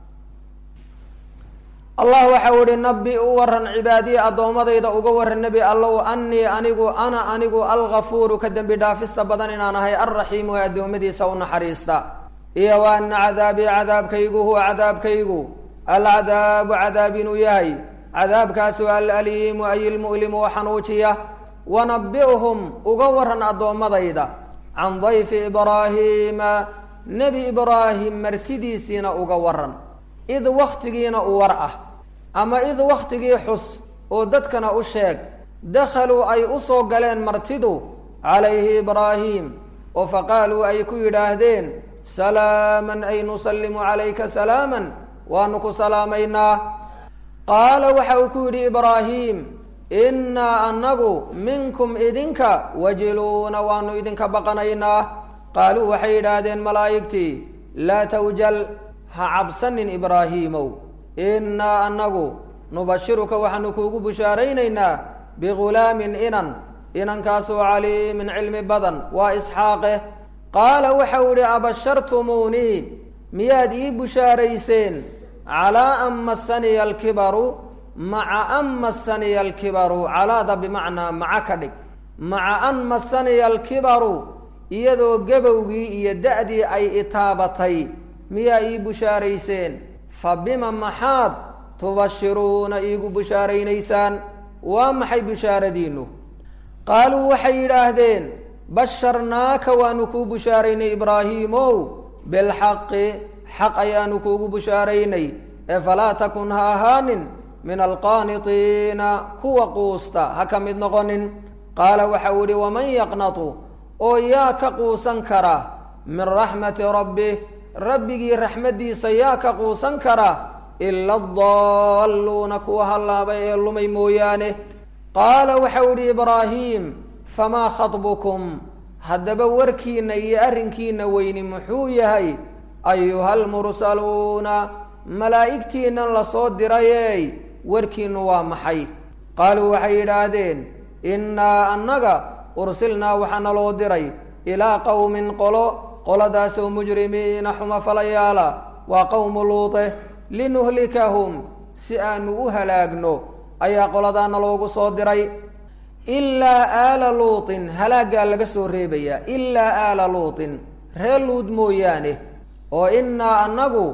allah waxau ihi nabi u waran cibaadiya addoommadayda uga waran nebi allow anii anigu ana anigu algafuuru ka dembi dhaafista badan inaan ahay alraxiimu ee addoommadiisa u naxariista iyo wa ana cadaabii cadaabkaygu huwa cadaabkaygu alcadaabu cadaab inuu yahay cadaabkaasu alaliimu ay ilmu'limu oo xanuujiya wanabi'hum uga waran addoommadayda can dayfi ibraahiima nebi ibraahim martidiisiina uga waran id waktigiina u war ah ama id waktigii xus oo dadkana u sheeg dakhaluu ay u soo galeen martidu calayhi ibraahim oo faqaaluu ay ku yidhaahdeen salaaman ay nusallimu calayka salaaman waanu ku salaamaynaa qaala waxa uu ku yidhi ibraahim innaa annagu minkum idinka wajiluuna waanu idinka baqanaynaa qaaluu waxay yidhaahdeen malaa'igtii laa tawjal ha cabsanin ibraahiimow innaa annagu nubashiruka waxaanu kuugu bushaaraynaynaa bigulaamin inan inankaasoo caliimin cilmi badan waa isxaaqe qaala waxau idhi abashartumuunii miyaad ii bushaarayseen calaa an massaniya alkibaru maca an massaniya alkibaru calaada bimacnaa maca ka dhig maca an massaniya alkibaru iyadoo gebowgii iyo da-dii ay itaabatay miyaa ii bushaarayseen fa bima maxaad tubashiruuna iigu bushaaraynaysaan waa maxay bushaaradiinnu qaaluu waxay yidhaahdeen basharnaaka waanu kuu bushaaraynay ibraahiimow bilxaqi xaq ayaanu kuugu bushaaraynay ee falaa takun ha ahaanin min alqaanitiina kuwa quusta ha ka mid noqonin qaala waxau idhi waman yaqnatu oo yaa ka quusan kara min raxmati rabbih rabbigii raxmaddiisa yaa ka quusan kara ila adaalluuna kuwa hallaabay ee lumay mooyaane qaala waxau idhi ibraahiim famaa khatbukum haddaba warkiinna iyo arrinkiinna weyni muxuu yahay ayuha almursaluuna malaa'igtiinnan lasoo dirayey warkiinnu waa maxay qaaluu waxay yidhaahdeen innaa annaga ursilnaa waxaa naloo diray ilaa qowmin qolo qoladaasoo mujrimiina xuma falayaala waa qowmu luute linuhlikahum si aanu u halaagno ayaa qoladaana loogu soo diray ilaa aala luutin halaaggaa laga soo reebayaa ilaa aala luutin reer luud mooyaane oo innaa annagu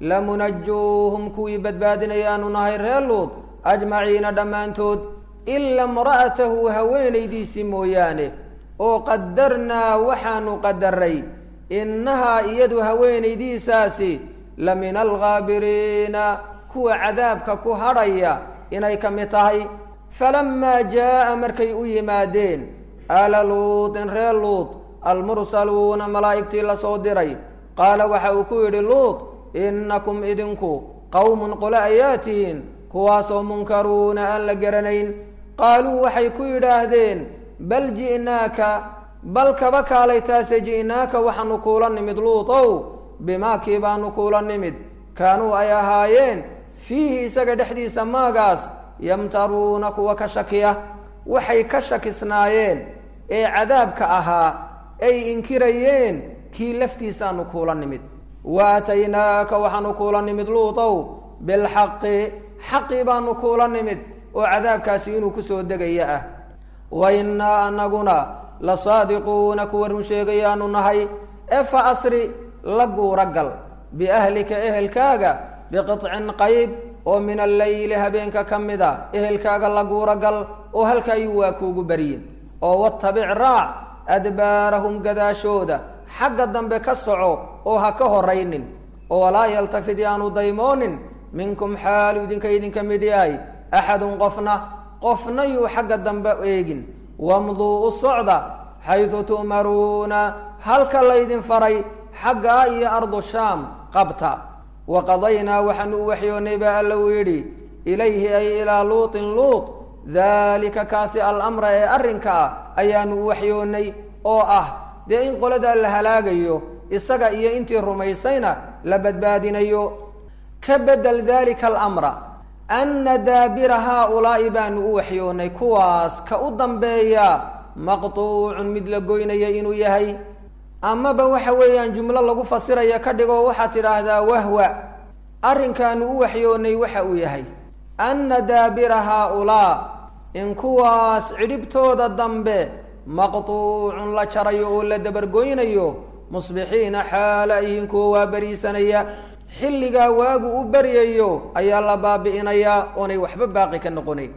lamunajuuhum kuwii badbaadinayaanu nahay reer luud ajmaciina dhammaantood ila imra'atahu haweenaydiisii mooyaane oo qadarnaa waxaanu qadaray innahaa iyadu haweenaydiisaasi la min alghaabiriina kuwa cadaabka ku hadhaya inay ka mid tahay falamaa jaa'a markay u yimaadeen aala luutin reer luud almursaluuna malaa'igtii lasoo diray qaala waxa uu ku yidhi luud innakum idinku qowmun qole ayaa tihiin kuwaasoo munkaruuna aan la garanayn qaaluu waxay ku yidhaahdeen bal ji'naaka bal kaba kaalay taase ji'naaka waxaanu kuula nimid luutow bimaakii baanu kuula nimid kaanuu ay ahaayeen fiihi isaga dhexdiisa maagaas yamtaruuna kuwa ka shakiya waxay ka shakisnaayeen ee cadaabka ahaa ay inkirayeen kii laftiisaanu kuula nimid wa aataynaaka waxaanu kuula nimid luutow bilxaqi xaqii baanu kuula nimid oo cadaabkaasi inuu ku soo degaya ah wa innaa anaguna la saadiquuna kuwa run sheegayaanu nahay ee fa asri la guura gal biahlika ehelkaaga biqicin qayb oo min alleyli habeenka ka mid a ehelkaaga la guura gal oo halkaayuu waa kuugu baryin oo watabic raac adbaarahum gadaashooda xagga dambe ka soco oo ha ka horaynin oo walaa yaltafid yaanu daymoonin minkum xaalu idinka idinka mid yahay axadun qofna qofna yuu xagga dambe eegin wamduu u socda xaydu tu'maruuna halka laydin faray xaggaa iyo ardu shaam qabta wa qadaynaa waxaanu u waxyoonnay baa alla uu yidhi ilayhi ay ilaa luutin luut daalika kaasi alamra ee arrinka ah ayaanu u waxyoonnay oo ah dee in qoladaa la halaagayo isaga iyo intii rumaysayna la badbaadinayo ka bedel dalika alamra anna daabira haaulaa'i baanu u waxyoonnay kuwaas ka u dambeeya maqtuucun mid la goynaya inuu yahay amaba waxa weeyaan jumlo lagu fasiraya ka dhigo waxaad tidhaahdaa wahwa arrinkaanu u waxyoonnay waxa uu yahay anna daabira haaulaa in kuwaas cidhibtooda dambe maqtuucun la jarayo oo la dabargoynayo musbixiina xaala ayihiin kuwa waa beriisanaya xilligaa waagu u beryayo ayaa la baabi'inayaa oonay waxba baaqi ka noqonayn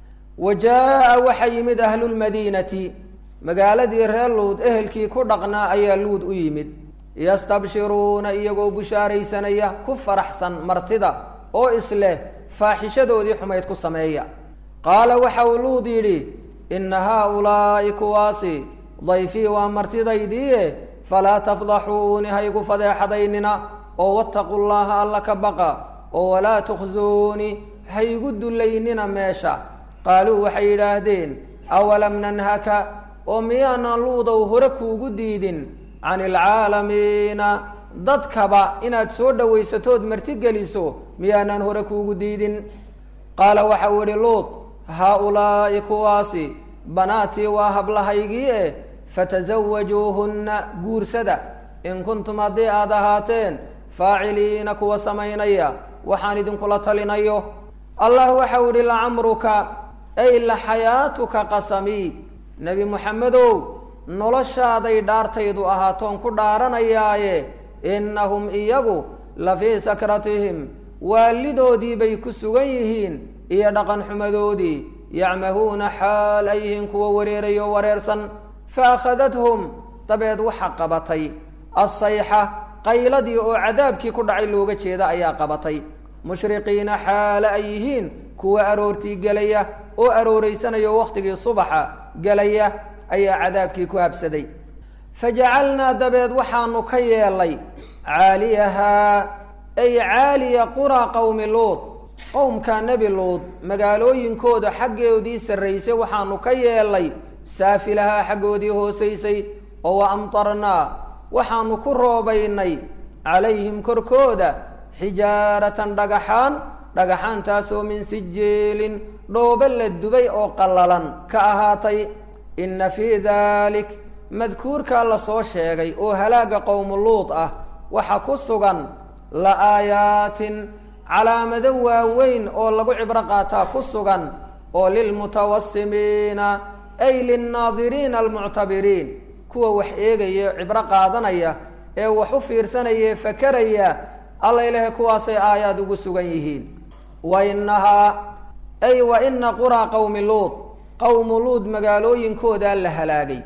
wa jaa'a waxa yimid ahlulmadiinati magaaladii reer luud ehelkii ku dhaqnaa ayaa luud u yimid yastabshiruuna iyagoo bushaaraysanaya ku faraxsan martida oo isleh faaxishadoodii xumayd ku sameeya qaala waxa uu luud yidhi inna haaulaa'i kuwaasi dayfii waa martidaydiie falaa tafdaxuuni haygu fadeexadaynina oo wattaqu llaha alla ka baqa oo walaa tukhsuuni haygu dullaynina meesha qaaluu waxay yidhaahdeen awalam nanhaka oo miyaanan luudow hore kuugu diidin can ilcaalamiina dadkaba inaad soo dhowaysatood martigeliso miyaanan hore kuugu diidin qaala waxa uu idhi luud haa-ulaa'i kuwaasi banaatii waa hablahaygii eh fatasawajuuhunna guursada in kuntum haddii aad ahaateen faaciliina kuwa samaynaya waxaan idinkula talinayo allah waxau idhi lacamruka ay la xayaatuka qasamii nebi moxamedow noloshaaday dhaartaydu ahaatoon ku dhaaranayaaye innahum iyagu la fii sakratihim waalidoodii bay ku sugan yihiin iyo dhaqan xumadoodii yacmahuuna xaal ay yihiin kuwa wareerayo wareersan fa akhadathum dabeed waxa qabatay assayxa qayladii oo cadaabkii ku dhacay looga jeeda ayaa qabatay mushriqiina xaale ay yihiin kuwa aroortii gelaya oo arooraysanaya oo wakhtigii subaxa gelaya ayaa cadaabkii ku habsaday fajacalnaa dabeed waxaanu ka yeelay caaliyahaa ay caaliya quraa qowmi luud qowmka nebi luud magaalooyinkooda xaggoodii sarraysay waxaanu ka yeelay saafilahaa xaggoodii hoosaysay oo wa amtarnaa waxaanu ku roobaynay calayhim korkooda xijaaratan dhagaxaan dhagaxaantaasoo min sijeelin dhoobo la dubay oo qallalan ka ahaatay inna fii daalik madkuurkaa la soo sheegay oo halaagga qowmu luud ah waxa ku sugan la aayaatin calaamado waaweyn oo lagu cibro qaataa ku sugan oo lilmutawasimiina ay linnaadiriina almuctabiriin kuwa wax eegaya cibro qaadanaya ee wax u fiirsanaya fakeraya alla ilahay kuwaasay aayaad ugu sugan yihiin wa inahaa ay wa ina quraa qowmi luud qowmu luud magaalooyinkoodaa la halaagay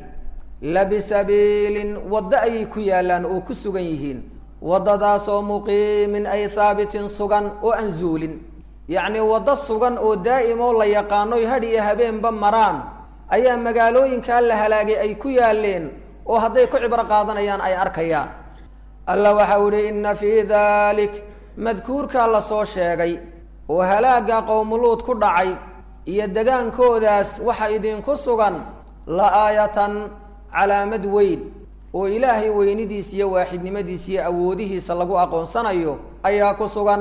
labisabiilin waddo ayay ku yaallaan oo ku sugan yihiin waddadaasoo muqiimin ay haabitin sugan oo aan zuulin yacnii waddo sugan oo daa'im oo la yaqaanoy hadh iyo habeenba maraan ayaa magaalooyinkaa la halaagay ay ku yaalleen oo hadday ku cibro qaadanayaan ay arkayaan alla waxau idhi inna fii daalik madkuurkaa la soo sheegay oo halaagga qowmuluud ku dhacay iyo degaankoodaas waxa idinku sugan la aayatan calaamad weyn oo ilaahay weynidiis iyo waaxidnimadiis iyo awoodihiisa lagu aqoonsanayo ayaa ku sugan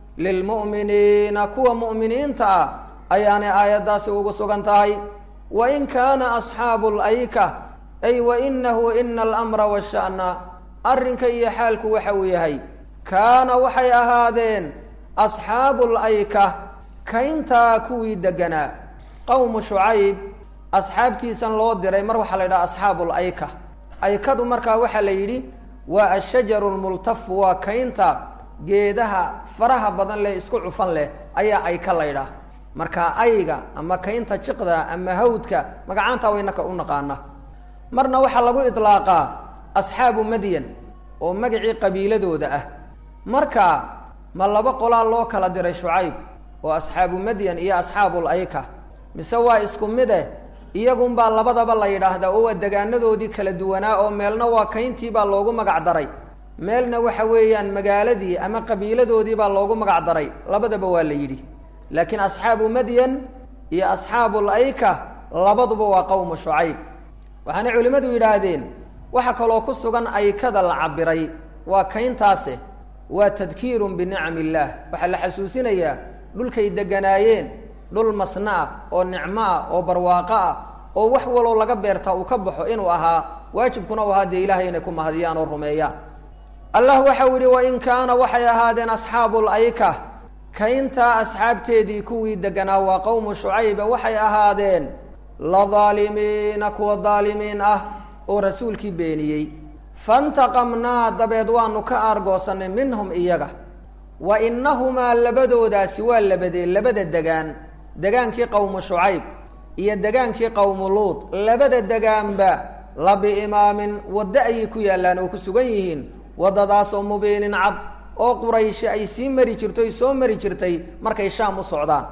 lilmu'miniina kuwa mu'miniinta ah ayaanay aayaddaasi ugu sugan tahay wa in kaana asxaabu layka ay wa inahu ina alamra washa'na arrinka iyo xaalku waxa uu yahay kaana waxay ahaadeen asxaabu layka kayntaa kuwii deganaa qowmu shucayb asxaabtiisan loo diray mar waxaa la yidhaha asxaabu layka aykadu markaa waxaa la yidhi waa ashajaru lmultafu waa kaynta geedaha faraha badan leh isku cufan leh ayaa ayka la ydhaah markaa ayga ama kaynta jiqda ama hawdka magacaantaa waynaka u naqaana marna waxaa lagu idlaaqaa asxaabu madyan oo magacii qabiiladooda ah marka ma laba qolaa loo kala diray shucayb oo asxaabu madyan iyo asxaabul ayka mise waa isku mide iyagunbaa labadaba la yidhaahdaa oo waa degaanadoodii kala duwanaa oo meelna waa kayntii baa loogu magac daray meelna waxa weeyaan magaaladii ama qabiiladoodii baa loogu magac daray labadaba waa la yidhi laakiin asxaabu madyan iyo asxaabul ayka labaduba waa qowmu shucayb waxaana culimmadu yidhaahdeen waxa kaloo ku sugan aykada la cabiray waa kayntaase waa tadkiirun binicam illaah waxaa la xasuusinayaa dhulkay deganaayeen dhul masna ah oo nicmo ah oo barwaaqo ah oo wax waloo laga beertaa uu ka baxo inuu ahaa waajibkuna u ahaa dee ilahay inay ku mahadiyaan oo rumeeyaan allah waxau yidhi wain kaana waxay ahaadeen asxaabul ayka kayntaa asxaabteedii kuwii deganaa waa qowmu shucayba waxay ahaadeen la daalimiina kuwa daalimiin ah oo rasuulkii beeniyey fantaqamnaa dabeed waanu ka aargoosanay minhum iyaga wa innahumaa labadoodaasi waa labadee labada degaan degaankii qowmu shucayb iyo degaankii qowmu luud labada degaanba la biimaamin waddo ayay ku yaallaan oo ku sugan yihiin waddadaasoo mubiinin cad oo qurayshi ay sii mari jirtoy soo mari jirtay markay shaam u socdaan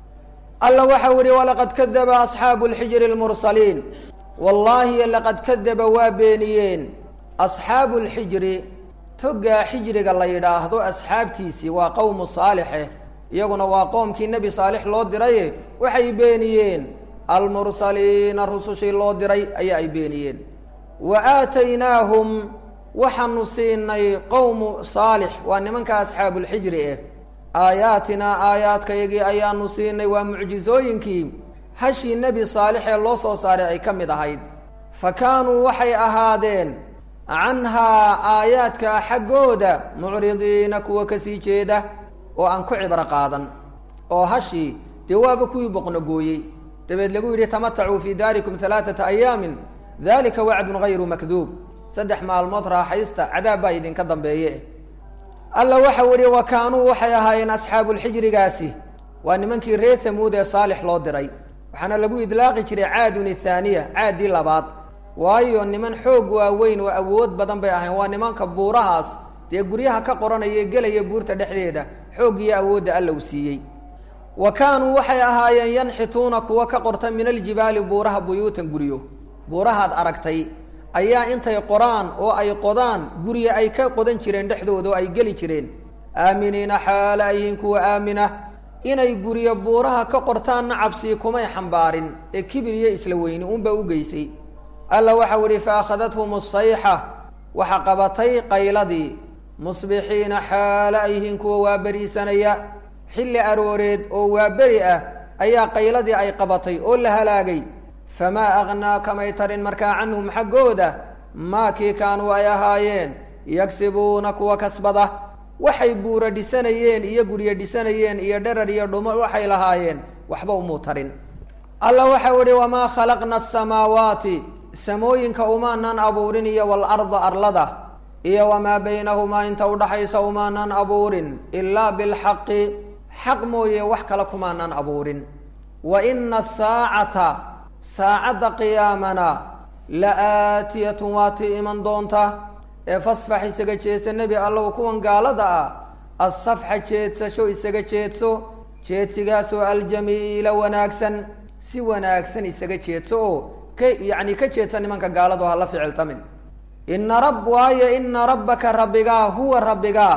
alla waxau yihi walaqad kadaba asxaabu lxijri lmursaliin wallaahi laqad kadaba waa beeniyeen asxaabu lxijri toggaa xijriga la yidhaahdo asxaabtiisii waa qowmu saalixe iyaguna waa qoomkii nebi saalix loo diraye waxay beeniyeen almursaliina rusushii loo diray ayaa ay beeniyeen wa aataynaahum waxaanu siinay qowmu saalix waa nimanka asxaabulxijri eh aayaatinaa aayaadkayagii ayaanu siinay waa mucjizooyinkii hashii nebi saalix ee loo soo saaray ay ka mid ahayd fa kaanuu waxay ahaadeen canhaa aayaadkaa xaggooda mucridiina kuwa kasii jeeda oo aan ku cibro qaadan oo hashii dee waaba kuwii boqnogooyey dabeed lagu yidhi tamatacuu fii daarikum alaaata ayaamin dalika wacdun hayru makduub saddex maalmood raaxaysta cadaab baa idinka dambeeye alla waxau yihi wa kaanuu waxay ahaayeen asxaabulxijrigaasi waa nimankii reer hamuud ee saalix loo diray waxaana lagu idlaaqi jiray caadun ithaaniya caaddii labaad waayo niman xoog waaweyn oo awood badan bay ahayn waa nimanka buurahaas dee guryaha ka qoranaya gelaya buurta dhexdeeda xoog iyo awoodda alla u siiyey wa kaanuu waxay ahaayeen yanxituuna kuwa ka qorta min aljibaali buuraha buyuutan guryo buurahaad aragtay ayaa intay qoraan oo ay qodaan gurya ay ka qodan jireen dhexdooda oo ay geli jireen aaminiina xaala ayihiin kuwa aamina inay guryo buuraha ka qortaanna cabsii kumay xambaarin ee kibir iyo isla weyni unba u geysay alla waxau idhi fa akhadathm asayxa waxa qabatay qayladii musbixiina xaala ayihiin kuwa waaberiisanaya xilli arooreed oo waaberi ah ayaa qayladii ay qabatay oo la halaagay famaa aghnaa kamay tarin markaa canhum xaggooda maa kii kaanuu ay ahaayeen yagsibuuna kuwa kasbada waxay buura dhisanayeen iyo guryo dhisanayeen iyo dherar iyo dhumo waxay lahaayeen waxba umuu tarin alla waxau idhi wamaa khalaqna asamaawaati samooyinka umaanan abuurin iyo waalarda arlada iyo wamaa baynahumaa inta udhaxaysa umaanan abuurin ilaa bilxaqi xaq mooye wax kale kumaanan abuurin wa ina asaacata saacadda qiyaamana la aatiyatun waa tii iman doonta ee fasfax isaga jeedsa nebi allow kuwan gaalada ah assafxa jeedsasho isaga jeedso jeedsigaasoo aljamiila wanaagsan si wanaagsan isaga jeedso oo ka yacni ka jeedsa nimanka gaalado hala ficiltamin ina rab waayo ina rabbaka rabbigaa huwa rabbigaa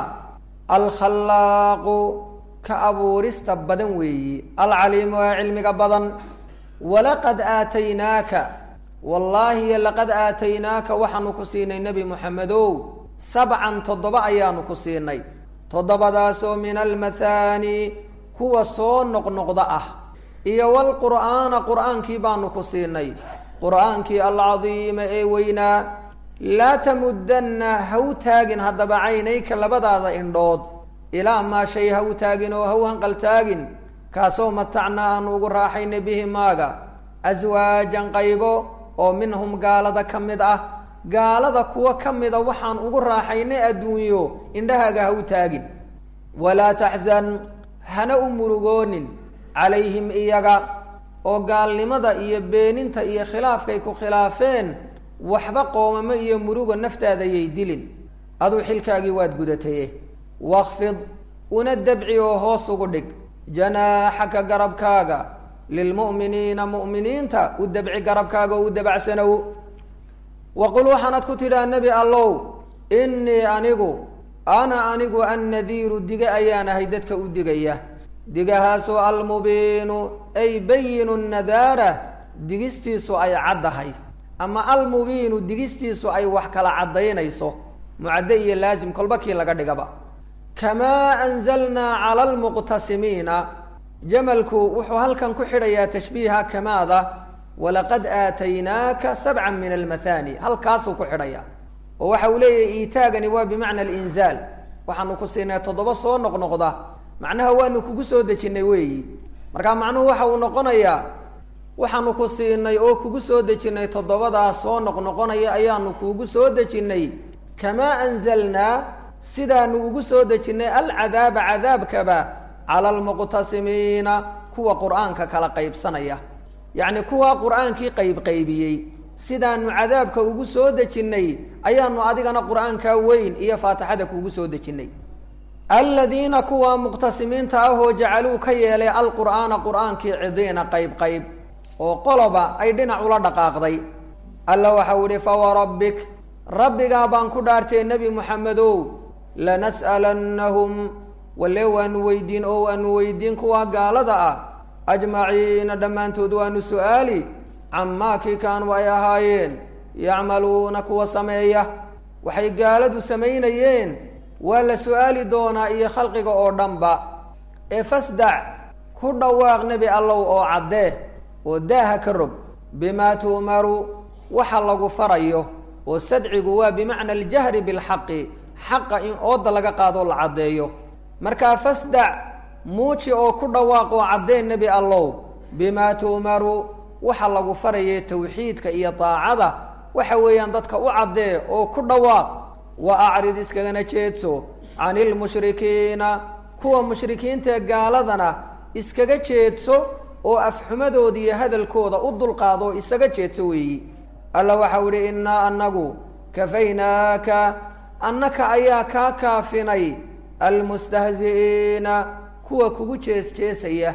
alkhallaaqu ka abuurista badan weeyi alcaliimu ee cilmiga badan walaqad aataynaaka wallaahi laqad aataynaaka waxaanu ku siinay nebi moxamedow sabcan toddoba ayaanu ku siinay toddobadaasoo min almathaani kuwa soo noqnoqda ah iyo walqur'aana qur'aankii baanu ku siinay qur'aankii alcadiima ee weynaa laa tamuddanna ha u taagin haddaba caynayka labadaada indhood ilaa maa shay ha u taagin oo ha u hanqaltaagin kaasoo matacnaa aanu ugu raaxaynay bihi maaga aswaajan qaybo oo minhum gaalada ka mid ah gaalada kuwa ka mida waxaan ugu raaxaynay adduunyo indhahaaga ha u taagin walaa taxzan hana u murugoonin calayhim iyaga oo gaalnimada iyo beeninta iyo khilaafkay ku khilaafeen waxba qoomamo iyo murugo naftaadayay dilin aduu xilkaagii waad gudataye wakfid una dabci oo hoos ugu dhig janaaxaka garabkaaga lilmu'miniina mu'miniinta u dabci garabkaaga oo u dabacsanow waqul waxaanad ku tidhaa nebi allow innii anigu ana anigu annadiiru dige ayaan ahay dadka u digaya digahaasoo almubiinu ay bayinu nadaara digistiisu ay caddahay ama almubiinu digistiisu ay wax kala caddaynayso mucadde iyo laazim kolba kii laga dhigaba kamaa anzalnaa cala almuqtasimiina jamalku wuxuu halkan ku xidhayaa tashbiiha kamaada walaqad aataynaaka sabcan min almathani halkaasuu ku xidhaya oo waxa uu leeyahay iitaagani waa bimacna alinzaal waxaanu ku siinay toddoba soo noqnoqda macnaha waanu kugu soo dejinnay weeyi marka macnuhu waxa uu noqonayaa waxaanu ku siinay oo kugu soo dejinnay toddobadaas soo noqnoqonaya ayaanu kuugu soo dejinnay kamaa anzalnaa sidaanu ugu soo dejinnay alcadaaba cadaabkaba cala almuqtasimiina kuwa qur-aanka kala qaybsanaya yacni kuwa qur-aankii qaybqaybiyey sidaanu cadaabka ugu soo dejinnay ayaanu adigana qur-aankaa weyn iyo faatixada kuugu soo dejinnay aladiina kuwa muqtasimiinta ahoo jacaluu ka yeelay alqur'aana qur-aankii cidiina qayb qayb oo qoloba ay dhinac ula dhaqaaqday alla waxau ihi fawarabbik rabbigaa baan ku dhaartay nebi moxamedow lanas'alannahum walle waanu weydiin oo waanu weydiin kuwa gaalada ah ajmaciina dhammaantood waanu su-aali camaa kii kaanuu ay ahaayeen yacmaluuna kuwa sameeya waxay gaaladu samaynayeen waa la su-aali doonaa iyo khalqiga oo dhanba ee fasdac ku dhawaaq nebi allow oo caddee oo daaha ka rog bimaa tu'maru waxa lagu farayo oo sadcigu waa bimacna aljahri bilxaqi xaqa in ooda laga qaadoo la caddeeyo markaa fasdac muuji oo ku dhawaaq oo caddee nebi allow bimaa tu'maru waxa lagu farayay tawxiidka iyo daacada waxa weeyaan dadka u caddee oo ku dhawaaq wa acrid iskagana jeedso can ilmushrikiina kuwa mushrikiintaee gaaladana iskaga jeedso oo afxumadooda iyo hadalkooda u dulqaado oo isaga jeedso weeyi alla waxau idhi innaa annagu kafaynaaka annaka ayaa kaa kaafinay almustahzi'iina kuwa kugu jees jeesaya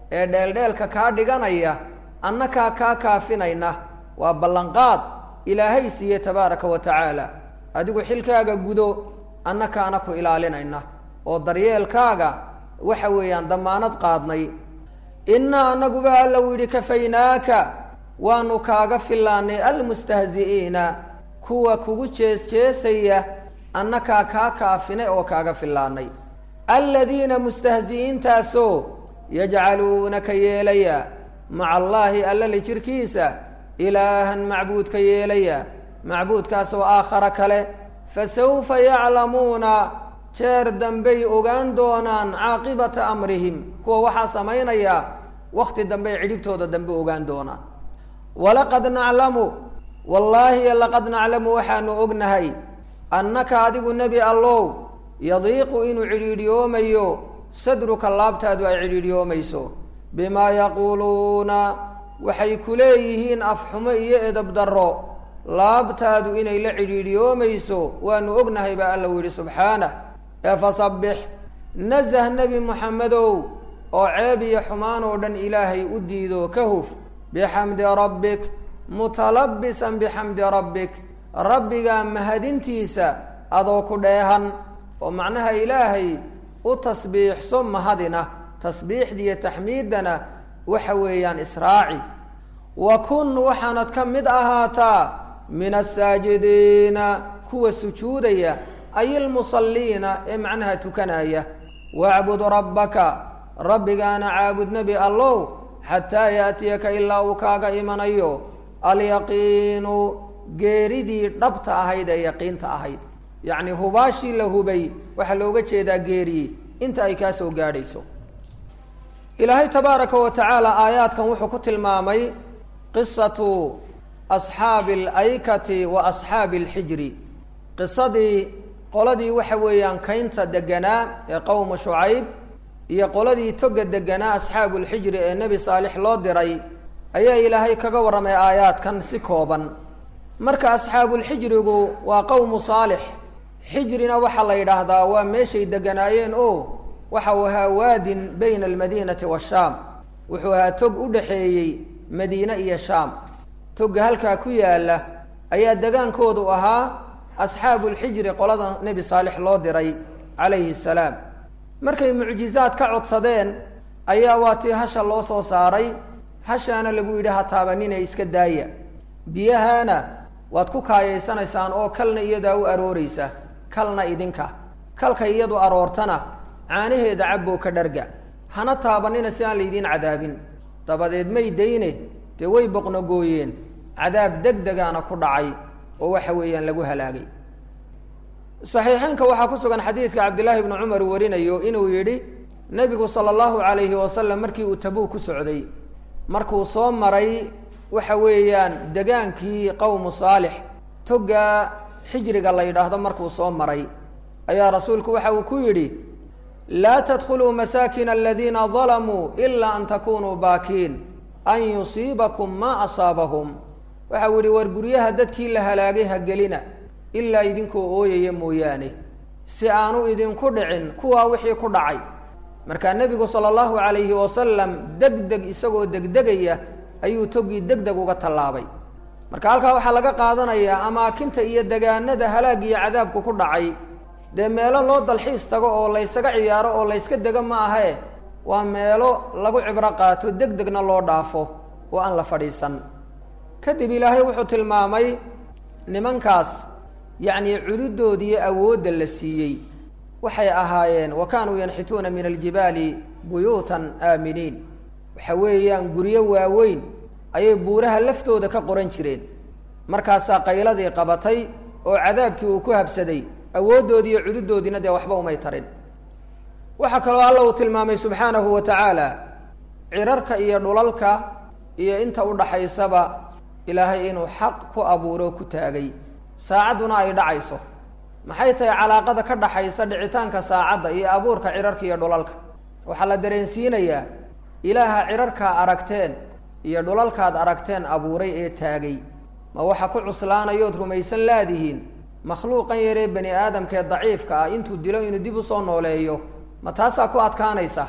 ee dheeldheelka kaa dhiganaya annakaa kaa kaafinayna waa ballanqaad ilaahay siiye tabaaraka wa tacaala adigu xilkaaga gudo annakaana ku ilaalinayna oo daryeelkaaga waxa weeyaan damaanad qaadnay innaa annaguba alla u yidhi kafaynaaka waanu kaaga fillaanay almustahzi'iina kuwa kugu jees-jeesaya annakaa kaa kaafinay oo kaaga fillaanay aladiina mustahzi'iintaasoo yajcaluuna ka yeelaya maca allaahi allali jirkiisa ilaahan macbuud ka yeelaya macbuudkaasoo aakhara kale fasawfa yaclamuuna jeer dambey ogaan doonaan caaqibata amrihim kuwa waxaa samaynaya wakhti dambey cidhibtooda dambe ogaan doonaan walaqad naclamu wallaahi laqad naclamu waxaanu ognahay annaka adigu nebi allow yadiiqu inuu cidhiidhiyoomayo sadruka laabtaadu ay cidhiidhiyoomayso bimaa yaquuluuna waxay ku leeyihiin afxumo iyo edab darro laabtaadu inay la cidhiidhiyoomayso waanu ognahay baa alla u yidhi subxaanah ee fasabbix nasah nebi moxamedow oo ceeb iyo xumaan oo dhan ilaahay u diido ka huf bixamdi rabbik mutalabbisan bixamdi rabbik rabbigaa mahadintiisa adoo ku dheehan oo macnaha ilaahay u tasbiixso mahadina tasbiixdiiyo taxmiiddana waxa weeyaan israaci wa kun waxaanad ka mid ahaataa min asaajidiina kuwa sujuudaya ay ilmusalliina ee macnaha tukanaya wacbud rabbaka rabbigaana caabud nebi allow xataa yaatiyaka ilaa uu kaaga imanayo alyaqiinu geeridii dhabta ahayd ee yaqiinta ahayd yacni hubaashii la hubay waxaa looga jeedaa geeriye inta ay kaa soo gaadhayso ilaahay tabaaraka wa tacaala aayaadkan wuxuu ku tilmaamay qisatu asxaabi alaykati wa asxaabi alxijri qisadii qoladii waxa weeyaan kaynta deganaa ee qowma shucayb iyo qoladii toga deganaa asxaabu lxijri ee nebi saalix loo diray ayaa ilaahay kaga warramay aayaadkan si kooban marka asxaabulxijrigu waa qowmu saalix xijrina waxaa la yidhaahdaa waa meeshay deganaayeen oo waxa uu ahaa waadin bayna almadiinati waashaam wuxuu ahaa tog u dhaxeeyey madiine iyo shaam togga halkaa ku yaalla ayaa degaankoodu ahaa asxaabulxijri qolada nebi saalix loo diray calayhi salaam markay mucjizaad ka codsadeen ayaa waa tii hasha loo soo saaray hashaana lagu yidhi ha taabaninee iska daaya biyahaana waad ku kaayaysanaysaan oo kalna iyadaa u arooreysa kalna idinka kalka iyadu aroortana caanaheeda cabboo ka dharga hana taabanina si aan laydiin cadaabin dabadeed may dayne dee way boqnogooyeen cadaab deg degaana ku dhacay oo waxa weeyaan lagu halaagay saxiixeynka waxaa ku sugan xadiidka cabdillaahi bni cumar warinayo inuu yidhi nebigu sala allahu calayhi wasalam markii uu tabuuk ku socday markuu soo maray waxa weeyaan degaankii qowmu saalix togga xijriga la yidhaahdo markuu soo maray ayaa rasuulku waxa uu ku yidhi laa tadkhuluu masaakina aladiina dalamuu ilaa an takunuu baakiin an yusiibakum maa asaabahum waxau yihi war guryaha dadkii la halaagay ha gelina ilaa idinkoo ooyaya mooyaane si aanu idinku dhicin kuwaa wixii ku dhacay markaa nebigu sala allahu calayhi wasalam deg deg isagoo degdegaya ayuu toggii deg deg uga tallaabay marka halkaa waxaa laga qaadanayaa amaakinta iyo degaanada halaag iyo cadaabku ku dhacay dee meelo loo dalxiis tago oo laysaga ciyaaro oo layska dego ma ahae waa meelo lagu cibro qaato deg degna loo dhaafo oo aan la fadhiisan kadib ilaahay wuxuu tilmaamay nimankaas yacnii cududoodiiyo awoodda la siiyey waxay ahaayeen wa kaanuu yanxituuna min aljibaali buyuutan aaminiin waxa weeyaan guryo waaweyn ayay buuraha laftooda ka qoran jireen markaasaa qayladii qabatay oo cadaabkii uu ku habsaday awooddoodii iyo cududoodiina dee waxba umay tarin waxaa kaloo alla uu tilmaamay subxaanahu wa tacaala cirarka iyo dhulalka iyo inta udhaxaysaba ilaahay inuu xaq ku abuuro ku taagay saacadduna ay dhacayso maxay tahay calaaqada ka dhaxaysa dhicitaanka saacadda iyo abuurka cirarka iyo dhulalka waxaa la dareensiinayaa ilaaha cirarkaa aragteen iyo dhulalkaad aragteen abuuray ee taagay ma waxa ku cuslaanayood rumaysan laadihiin makhluuqan yaree bani aadamkee daciifka ah intuu dilo inuu dib usoo nooleeyo ma taasaa ku adkaanaysa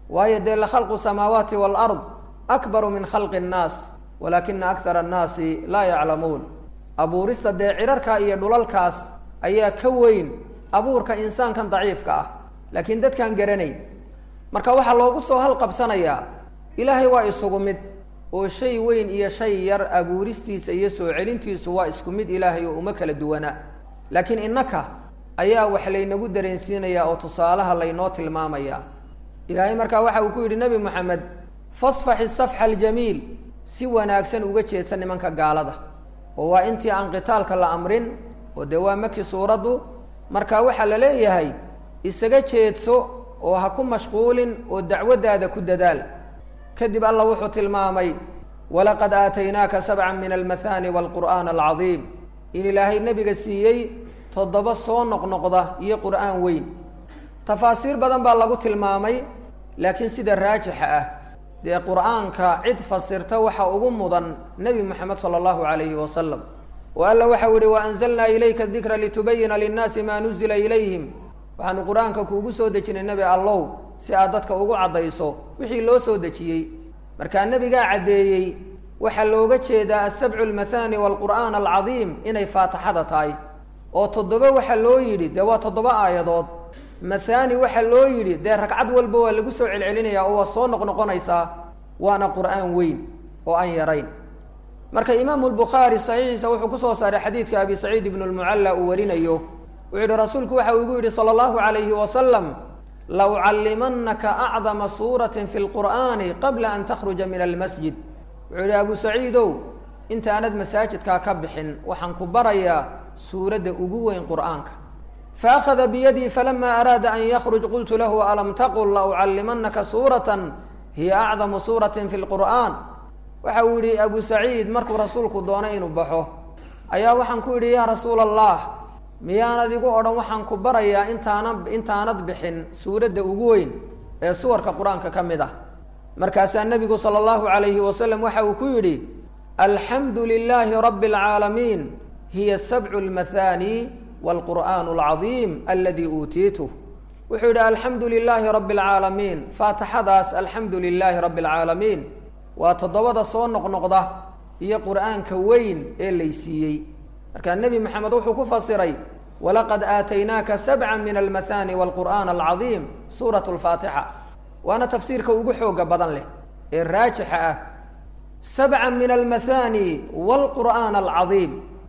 waayo dee lakhalqu samaawaati waalard akbaru min khalqi annaas walaakina akthara annaasi laa yaclamuun abuurista dee cirarka iyo dhulalkaas ayaa ka weyn abuurka insaankan daciifka ah laakiin dadkaan garanayn marka waxaa loogu soo halqabsanayaa ilaahay waa isugu mid oo shay weyn iyo shay yar abuuristiisa iyo soo celintiisu waa isku mid ilaahay oo uma kala duwana laakiin innaka ayaa wax laynagu dareensiinayaa oo tusaalaha laynoo tilmaamaya ilaahay markaa waxa uu ku yidhi nebi moxamed fasfaxi safxa aljamiil si wanaagsan uga jeedsa nimanka gaalada oo waa intii aan qitaalka la amrin oo dee waa maki suuraddu marka waxaa la leeyahay isaga jeedso oo ha ku mashquulin oo dacwaddaada ku dadaal kadib alla wuxuu tilmaamay walaqad aataynaaka sabcan min almahaani waalqur'aan alcadiim in ilaahay nebiga siiyey toddoba soo noqnoqda iyo qur'aan weyn tafaasiir badan baa lagu tilmaamay laakiin sida raajixa ah dee qur'aanka cid fasirta waxa ugu mudan nebi moxamed sala allahu calayhi wasalam oo alla waxau yihi waanzalnaa ilayka dikra litubayina linnaasi maa nuzila ilayhim waxaanu qur-aanka kuugu soo dejinay nebi allow si aad dadka ugu caddayso wixii loo soo dejiyey markaa nebigaa caddeeyey waxaa looga jeedaa asabcu almathani waalqur'aan alcadiim inay faatixada tahay oo toddoba waxaa loo yidhi dee waa toddoba aayadood mathani waxaa loo yidhi dee ragcad walba waa lagu soo celcelinayaa oo waa soo noqnoqonaysaa waana qur'aan weyn oo aan yarayn marka imaamu lbukhaari saxiixiisa wuxuu kusoo saaray xadiidka abi saciid ibnu lmucalla uu warinayo wuxuu yihi rasuulku waxa uu igu yidhi sala allahu calayhi wasalam la ucallimanaka acdama suuratin fi lqur'aani qabla an takhruja min almasjid wuxuu yihi abu saciidow intaanad masaajidkaa ka bixin waxaan ku barayaa suuradda ugu weyn qur'aanka faakhada biyadii falama araada an yakruj qultu lahu alam taqul la ucallimanaka suuratan hiya acdamu suuratin fi lqur'aan waxa uu yihi abu saciid markuu rasuulku doonay inuu baxo ayaa waxaan ku yidhi yaa rasuula allah miyaanad igu odhan waxaan ku barayaa intaana intaanad bixin suuradda ugu weyn ee suwarka qur-aanka ka mid ah markaasaa nebigu sala allahu calayhi wasalam waxa uu ku yidhi alxamdu lilaahi rabbi alcaalamiin hiya sabcu lmathani waalqur'aanu alcadiim aladii uutiituh wuxuu yidhi alxamdu lilaahi rabbi alcaalamiin faatixadaas alxamdu lilaahi rabbi alcaalamiin waa toddobada soo noqnoqda iyo qur'aanka weyn ee laysiiyey markaa nebi moxamed wuxuu ku fasiray walaqad aataynaaka sabca min almathani waalqur'aan alcadiim suurat lfaatixa waana tafsiirka ugu xooga badan leh ee raajixa ah sabca min almathani waalqur'aan alcadiim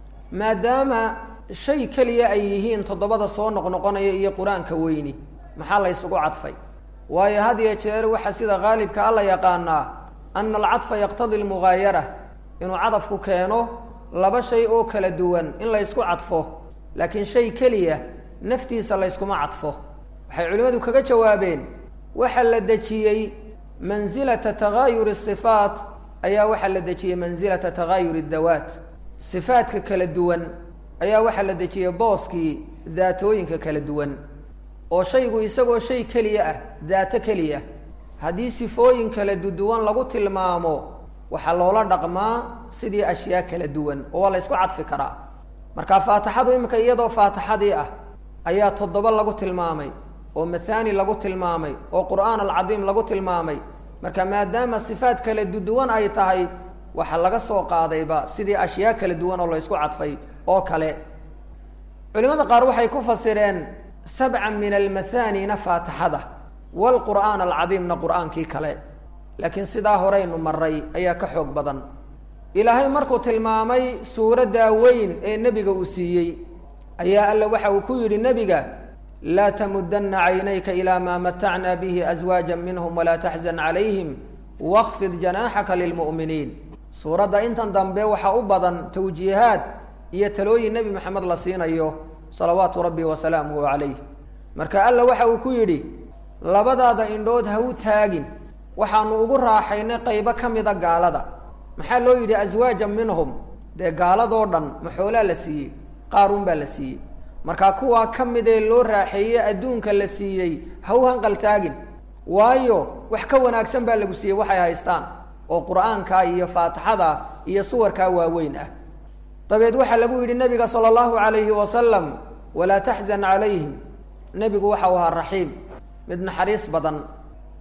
maadaama shay keliya ay yihiin toddobada soo noqnoqonaya iyo qur-aanka weyni maxaa la ysugu cadfay waayo had iyo jeer waxa sida haalibka alla yaqaanaa ana alcadfa yaqtadi lmugaayara inuu cadafku keeno laba shay oo kala duwan in la ysku cadfo laakiin shay keliya naftiisa layskuma cadfo waxay culimmadu kaga jawaabeen waxa la dejiyey mansilata tagaayuri sifaat ayaa waxaa la dejiyey mansilata tagaayuri dawaat sifaadka kala duwan ayaa waxaa la dejiyey booskii daatooyinka kala duwan oo shaygu isagoo shay keliya ah daato keliya haddii sifooyin kala duduwan lagu tilmaamo waxaa loola dhaqmaa sidii ashyaa kala duwan oo waa la ysku cadfi karaa marka faatixadu iminka iyadoo faatixadii ah ayaa toddoba lagu tilmaamay oo mathani lagu tilmaamay oo qur'aan alcadiim lagu tilmaamay marka maadaama sifaat kala duduwan ay tahay waxaa laga soo qaadayba sidii ashyaa kala duwan oo la ysku cadfay oo kale culimada qaar waxay ku fasireen sabca min almathanina faatixada waalqur'aan alcadiimna qur'aankii kale laakiin sidaa horeynu maray ayaa ka xoog badan ilaahay markuu tilmaamay suuraddaa weyn ee nebiga uu siiyey ayaa alla waxa uu ku yidhi nebiga laa tamudanna caynayka ilaa maa matacnaa bihi aswaaja minhum walaa taxzan calayhim wakfid janaaxaka lilmu'miniin suuradda intan dambe waxaa u badan tawjiihaad iyo talooyin nebi moxamed la siinayo salawaatu rabbi wasalaamuhu calayh marka alla waxa uu ku yidhi labadaada indhood ha u taagin waxaanu ugu raaxaynay qaybo ka mida gaalada maxaa loo yidhi aswaajan minhum dee gaaladoo dhan maxoolaa la siiyey qaaruun baa la siiyey markaa kuwaa ka midee loo raaxeeyey adduunka la siiyey ha u hanqaltaagin waayo wax ka wanaagsan baa lagu siiyey waxay haystaan oo qur'aanka iyo faatixada iyo suwarkaa waaweyn ah dabeed waxaa lagu yidhi nebiga sala allahu calayhi wasalam walaa taxzan calayhim nebigu waxau ahaa raxiim mid naxariis badan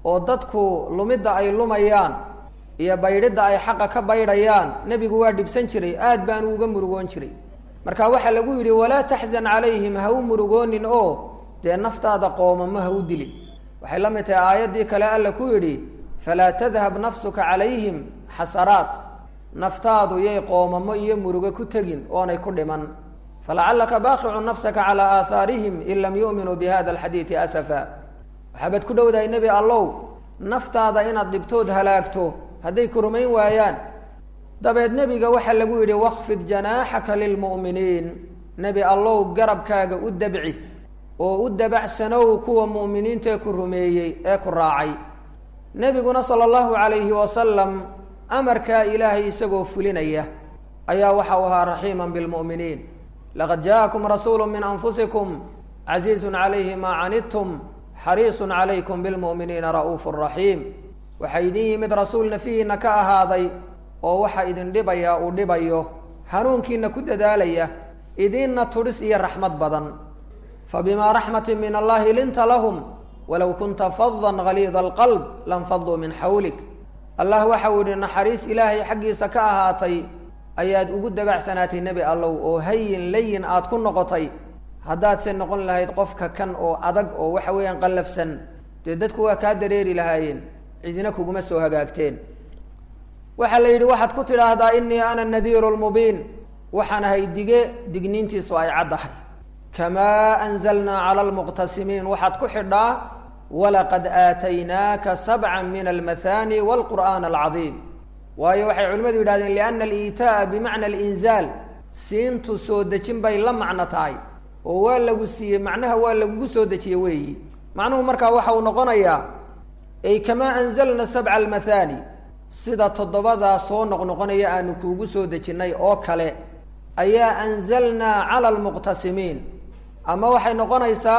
oo dadku lumidda ay lumayaan iyo baydhidda ay xaqa ka baydhayaan nebigu waa dhibsan jiray aad baanu uga murugoon jiray marka waxaa lagu yidhi walaa taxzan calayhim ha u murugoonin oo dee naftaada qoomamo ha u dilin waxay la mid tahay aayaddii kale alla ku yidhi falaa tadhab nafsuka calayhim xasaraat naftaadu yay qoomamo iyo murugo ku tegin oonay ku dhiman falacallaka baaqicu nafsaka calaa aahaarihim in lam yu'minuu bi hada alxadiidi asafa waxaabaad ku dhowdahay nebi allow naftaada inaad dhibtood halaagto hadday ku rumayn waayaan dabeed nebiga waxaa lagu yidhi wakfid janaaxaka lilmu'miniin nebi allow garabkaaga u dabci oo u dabacsanow kuwa mu'miniintaee ku rumeeyey ee ku raacay nebiguna sala allahu calayhi wasalam amarkaa ilaahay isagoo fulinaya ayaa waxa uu ahaa raxiiman bilmu'miniin laqad jaakum rasuulu min anfusikum casiizun calayhi maa canidtum xariisun calaykum bilmu'miniina ra'uufu raxiim waxaa idin yimid rasuul nafihiina ka ahaaday oo waxa idin dhibaya uu dhibayo hanuunkiina ku dadaalaya idinna tudhis iyo raxmad badan fabimaa raxmatin min allahi linta lahum walow kunta fadan haliida alqalb lanfaduu min xawlik allah waxa uu yihi naxariis ilaahay xaggiisa ka ahaatay ayaad ugu dabacsanaatay nebi allow oo hayin layin aad ku noqotay haddaadse noqon lahayd qofka kan oo adag oo waxa weeyaan qallafsan dee dadku waa kaa dareeri lahaayeen cidina kuguma soo hagaagteen waxaa la yidhi waxaad ku tidhaahdaa inii ana nadiiru lmubiin waxaan ahay dige digniintiisu ay caddahay kamaa anzalnaa cala almuqtasimiin waxaad ku xidhaa walaqad aataynaaka sabca min almathani walqur'aan alcadiim waayo waxay culimmadu yidhahdeen liana aliitaa'a bimacna alinzaal siintu soo dejin bay la macno tahay oo waa lagu siiyey macnaha waa lagugu soo dejiye weeyi macnuhu markaa waxa uu noqonayaa ay kamaa anzalna sabca almathani sida toddobadaa soo noqnoqonaya aanu kuugu soo dejinnay oo kale ayaa anzalnaa cala almuqtasimiin ama waxay noqonaysaa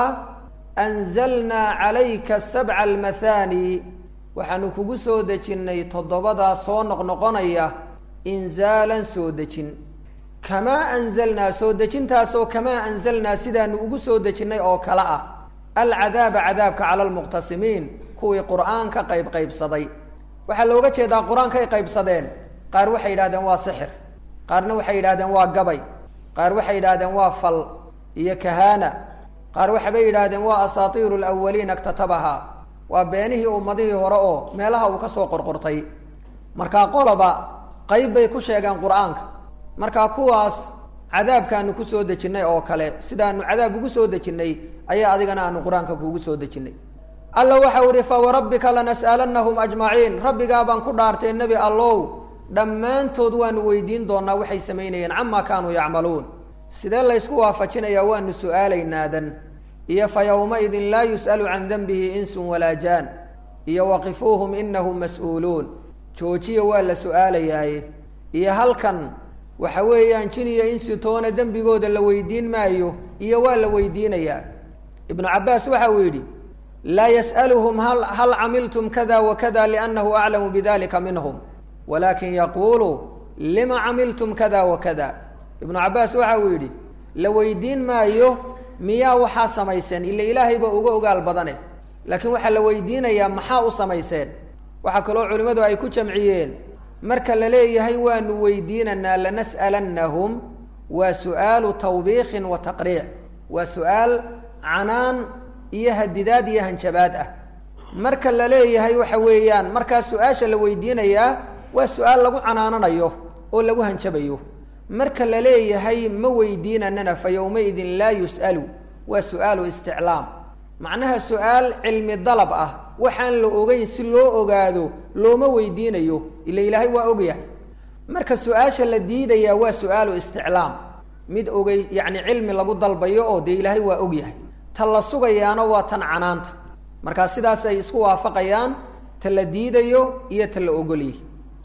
anzalnaa calayka sabca almathani waxaanu kugu soo dejinnay toddobadaa soo noqnoqonaya inzaalan soo dejin kamaa anzalnaa soo dejintaasoo kamaa anzalnaa sidaanu ugu soo dejinnay oo kale ah alcadaaba cadaabka cala almuqtasimiin kuwii qur'aanka qayb qaybsaday waxaa looga jeedaa qur-aankay qaybsadeen qaar waxay yidhahdeen waa sixir qaarna waxay yidhahdeen waa gabay qaar waxay yidhahdeen waa fal iyo kahaana qaar waxabay yidhaahdeen waa asaatiiru lawaliina iktatabaha waa beenihii ummadihii hore oo meelaha uu ka soo qorqortay markaa qoloba qayb bay ku sheegeen qur-aanka markaa kuwaas cadaabkaanu ku soo dejinnay oo kale sidaanu cadaab ugu soo dejinnay ayaa adigana aanu qur-aanka kuugu soo dejinnay alla waxau ihi fawarabbika lanas'alannahum ajmaciin rabbigaa baan ku dhaartay nebi allow dhammaantood waanu weydiin doonaa waxay samaynayeen camaa kaanuu yacmaluun sidee laysku waafajinayaa waanu su-aalaynaadan iyo fa yowmaidin laa yus'alu can denbihi insun walaa jaan iyo waqifuuhum inahum mas-uuluun joojiya waa la su-aalayaaye iyo halkan waxa weeyaan jin iyo insi toona dembigooda la weydiin maayo iyo waa la weydiinayaa ibnu cabbaas waxa uu yidhi laa yas'aluhum hal hal camiltum kada wakada liannahu aclamu bidalika minhum walakin yaquulu lima camiltum kada wakada ibnu cabbaas waxa uu yidhi la weydiin maayo miyaa waxaa samayseen ila ilaahayba uga ogaal badane laakiin waxaa la weydiinayaa maxaa u samayseen waxaa kaloo culimmadu ay ku jamciyeen marka la leeyahay waanu weydiinanaa lanas'alannahum waa su'aalu tawbiikin wa taqriic waa su-aal canaan iyo hadidaad iyo hanjabaad ah marka la leeyahay waxa weeyaan markaa su-aasha la weydiinayaa waa su-aal lagu canaananayo oo lagu hanjabayo marka la leeyahay ma weydiinanana fa yowmaidin laa yus'alu waa su-aalu isticlaam macnaha su-aal cilmi dalab ah waxaan la ogeyn si loo ogaado looma weydiinayo ila ilaahay waa ogyahay marka su-aasha la diidayaa waa su-aalu isticlaam mid ogey yacni cilmi lagu dalbayo oo dee ilaahay waa ogyahay ta la sugayaana waa tan canaanta markaa sidaas ay isku waafaqayaan ta la diidayo iyo ta la ogolyahy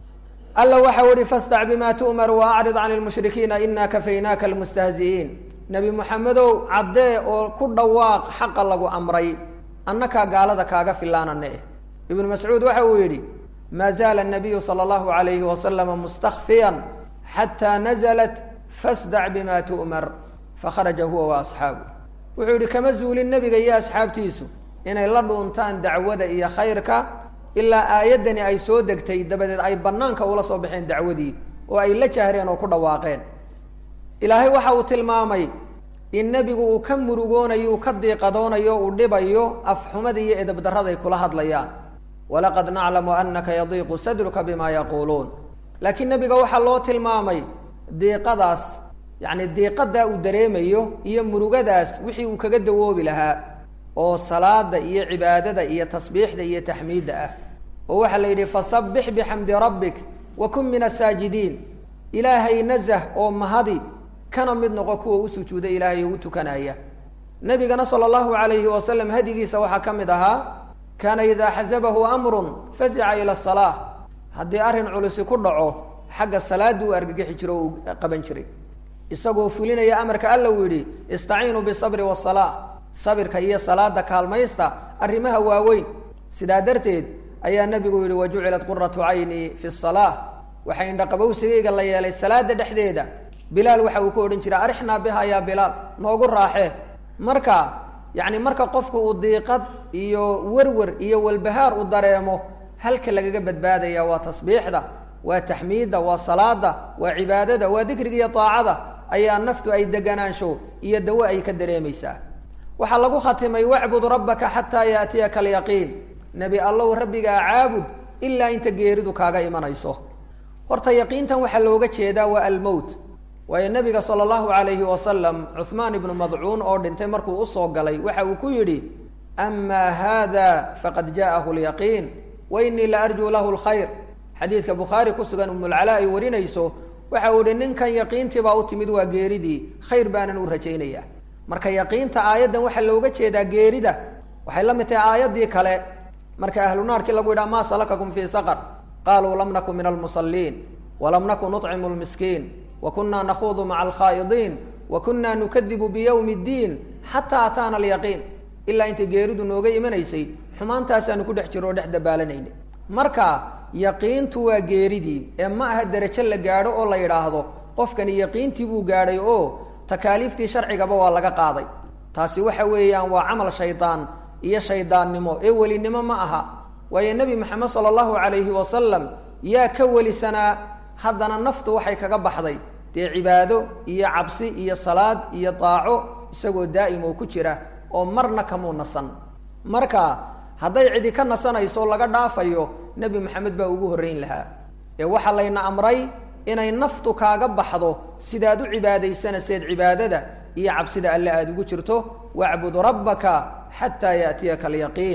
alla waxau ihi fasdac bima tu'mar wa acrid can lmushrikiina ina kafaynaaka almustahzi'iin nebi moxamedow caddee oo ku dhawaaq xaqa lagu amray annakaa gaalada kaaga filaanane eh ibnu mascuud waxa uu yidhi maa zaala nabiyu sala allahu alayhi wasalama mustakfiyan xataa nazalat fasdac bima tu'mar fakharaja huwa wa asxaabu wuxuu yidhi kama zuulin nebiga iyo asxaabtiisu inay la dhuuntaan dacwada iyo khayrka ilaa aayaddani ay soo degtay dabadeed ay bannaanka ula soo baxeen dacwadii oo ay la jahreen oo ku dhawaaqeen ilaahay waxa uu tilmaamay in nebigu uu ka murugoonayo uu ka diiqadoonayo uu dhibayo afxumada iyo edabdarraday kula hadlayaan walaqad naclamu anaka yadiiqu sadruka bima yaquuluun laakiin nebiga waxaa loo tilmaamay diiqadaas yacni diiqadaa uu dareemayo iyo murugadaas wixii uu kaga dawoobi lahaa oo salaada iyo cibaadada iyo tasbiixda iyo taxmiidda ah oo waxaa la yidhi fasabbix bixamdi rabbik wa kun min asaajidiin ilaahay nazah oo mahadi kana mid noqo kuwa u sujuuda ilaahay oo u tukanaya nebigana sala allahu alayhi wasalam hadigiisa waxaa ka mid ahaa kaana idaa xasabahu amrun fazica ila asalaa haddii arrin culisi ku dhaco xagga salaadii u argagixi jiro o uu qaban jiray isagoo fulinaya amarka alla uu yidhi istaciinuu bisabri wasalaa sabirka iyo salaada kaalmaysta arrimaha waaweyn sidaa darteed ayaa nebigu yidhi wajucilat quratu cayni fi salaa waxaa indhaqabowsigayga la yeelay salaada dhexdeeda bilaal waxa uu ku odhan jiray arixnaa biha yaa bilaal noogu raaxee marka yacni marka qofku uu diiqad iyo werwer iyo walbahaar u dareemo halka lagaga badbaadaya waa tasbiixda waa taxmiidda waa salaada waa cibaadada waa dikriga iyo taacada ayaa naftu ay deganaansho iyo dawo ay ka dareemaysaa waxaa lagu khatimay wacbud rabbaka xataa yaatiyaka alyaqiin nebi allow rabbigaa caabud ilaa inta geeridu kaaga imanayso horta yaqiintan waxaa looga jeedaa waa almowt waayo nebiga sala allahu alayhi wasalam cuhmaan ibnu madcuun oo dhintay markuu usoo galay waxa uu ku yidhi amaa haada faqad jaa'ahu lyaqiin wa inii la arjuu lahu lkhayr xadiidka bukhaari ku sugan umulcalaa ay warinayso waxa uu yihi ninkan yaqiintii baa u timid waa geeridii khayr baanan u rajaynaya marka yaqiinta aayaddan waxaa looga jeedaa geerida waxay la mid tahay aayaddii kale marka ahlu naarkii lagu yidhaha maa salakakum fii saqar qaluu lam nakun min almusaliin walam nakun nuطcimu lmiskiin wa kunaa nakhuudu maca alkhaa'idiin wa kunaa nukadibu biyowmi اddiin xataa ataana alyaqiin ilaa intay geeridu nooga imanaysay xumaantaasaanu ku dhex jiro oo dhex dabaalanayna marka yaqiintu waa geeridii ee ma aha derajo la gaadho oo la yidhaahdo qofkani yaqiintii buu gaadhay oo takaaliiftii sharcigaba waa laga qaaday taasi waxa weeyaan waa camal shaydaan iyo shaydaannimo ee welinimo ma aha waayo nebi maxamed sala allahu calayhi wasalam yaa ka welisanaa haddana naftu waxay kaga baxday dee cibaado iyo cabsi iyo salaad iyo daaco isagoo daa'im oo ku jira oo marna kamuu nasan marka hadday cidi ka nasanayso laga dhaafayo nebi maxamed baa ugu horreyn lahaa ee waxaa layna amray inay naftu kaaga baxdo sidaad u cibaadaysanaseed cibaadada iyo cabsida alle aada ugu jirto wacbud rabbaka xataa yaatiyaka alyaqiin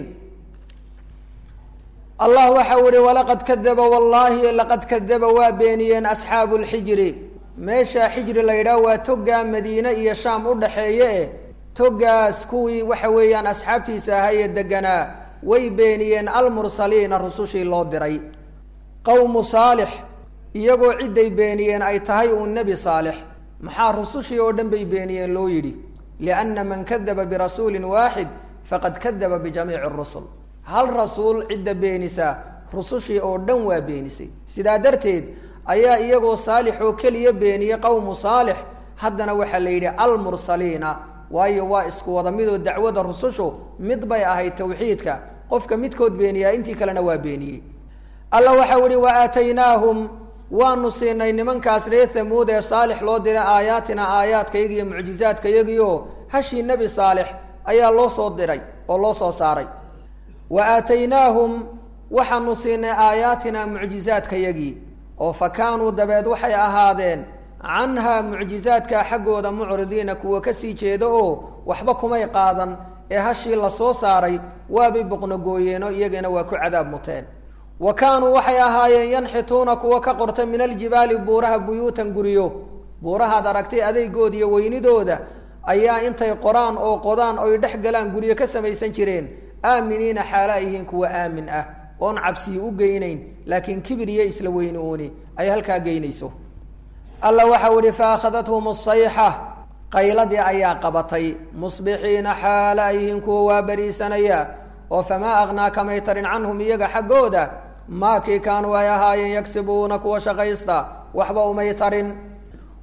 allah waxa u ihi walaqad kadaba wallaahi laqad kadaba waa beeniyeen asxaabu lxijri meeshaa xijri la yidhaah waa togaa madiine iyo shaam u dhaxeeye eh togaas kuwii waxa weeyaan asxaabtiisa ahaayee deganaa way beeniyeen almursaliina rusushii loo diray qowmu saalix iyagoo cidday beeniyeen ay tahay uun nebi saalix maxaa rusushii oo dhan bay beeniyeen loo yidhi lianna man kadaba birasuulin waaxid faqad kadaba bijamiici rusul hal rasuul cidda beenisa rusushii oo dhan waa beenisay sidaa darteed ayaa iyagoo saalix oo keliya beeniyey qowmu saalix haddana waxaa la yidhi almursaliina waayo waa isku wada midoo dacwada rusushu mid bay ahayd tawxiidka qofka midkood beeniyaa intii kalena waa beeniyey alla waxau ihi wa aataynaahum waanu siinay nimankaas reer hamuud ee saalix loo diray aayaatina aayaadkayagi iyo mucjizaadkayagiio hashii nebi saalix ayaa loo soo diray oo loo soo saaray wa aataynaahum waxaanu siinay aayaatina mucjizaadkayagii oo fa kaanuu dabeed waxay ahaadeen canhaa mucjizaadkaa xaggooda mucridiina kuwa kasii jeeda oo waxba kumay qaadan ee hashii la soo saaray waabay boqnogooyeeno iyagana waa ku cadaab muteen wa kaanuu waxay ahaayeen yanxituuna kuwa ka qorta min aljibaali buuraha buyuutan guryo buurahaad aragtay adeygooda iyo weynidooda ayaa intay qoraan oo qodaan oy dhex galaan guryo ka samaysan jireen aaminiina xaala ay yihiin kuwa aamin ah oon cabsiyi u geynayn laakiin kibir iyo isla weyni uuni ay halkaa geynayso alla waxau ihi fa akhadathum asayxa qayladii ayaa qabatay musbixiina xaala ay yihiin kuwa waa bariisanaya oo famaa aknaa kamay tarin canhum iyaga xaggooda maakii kaanuu ay ahaayeen yagsibuuna kuwa shaqaysta waxba umay tarin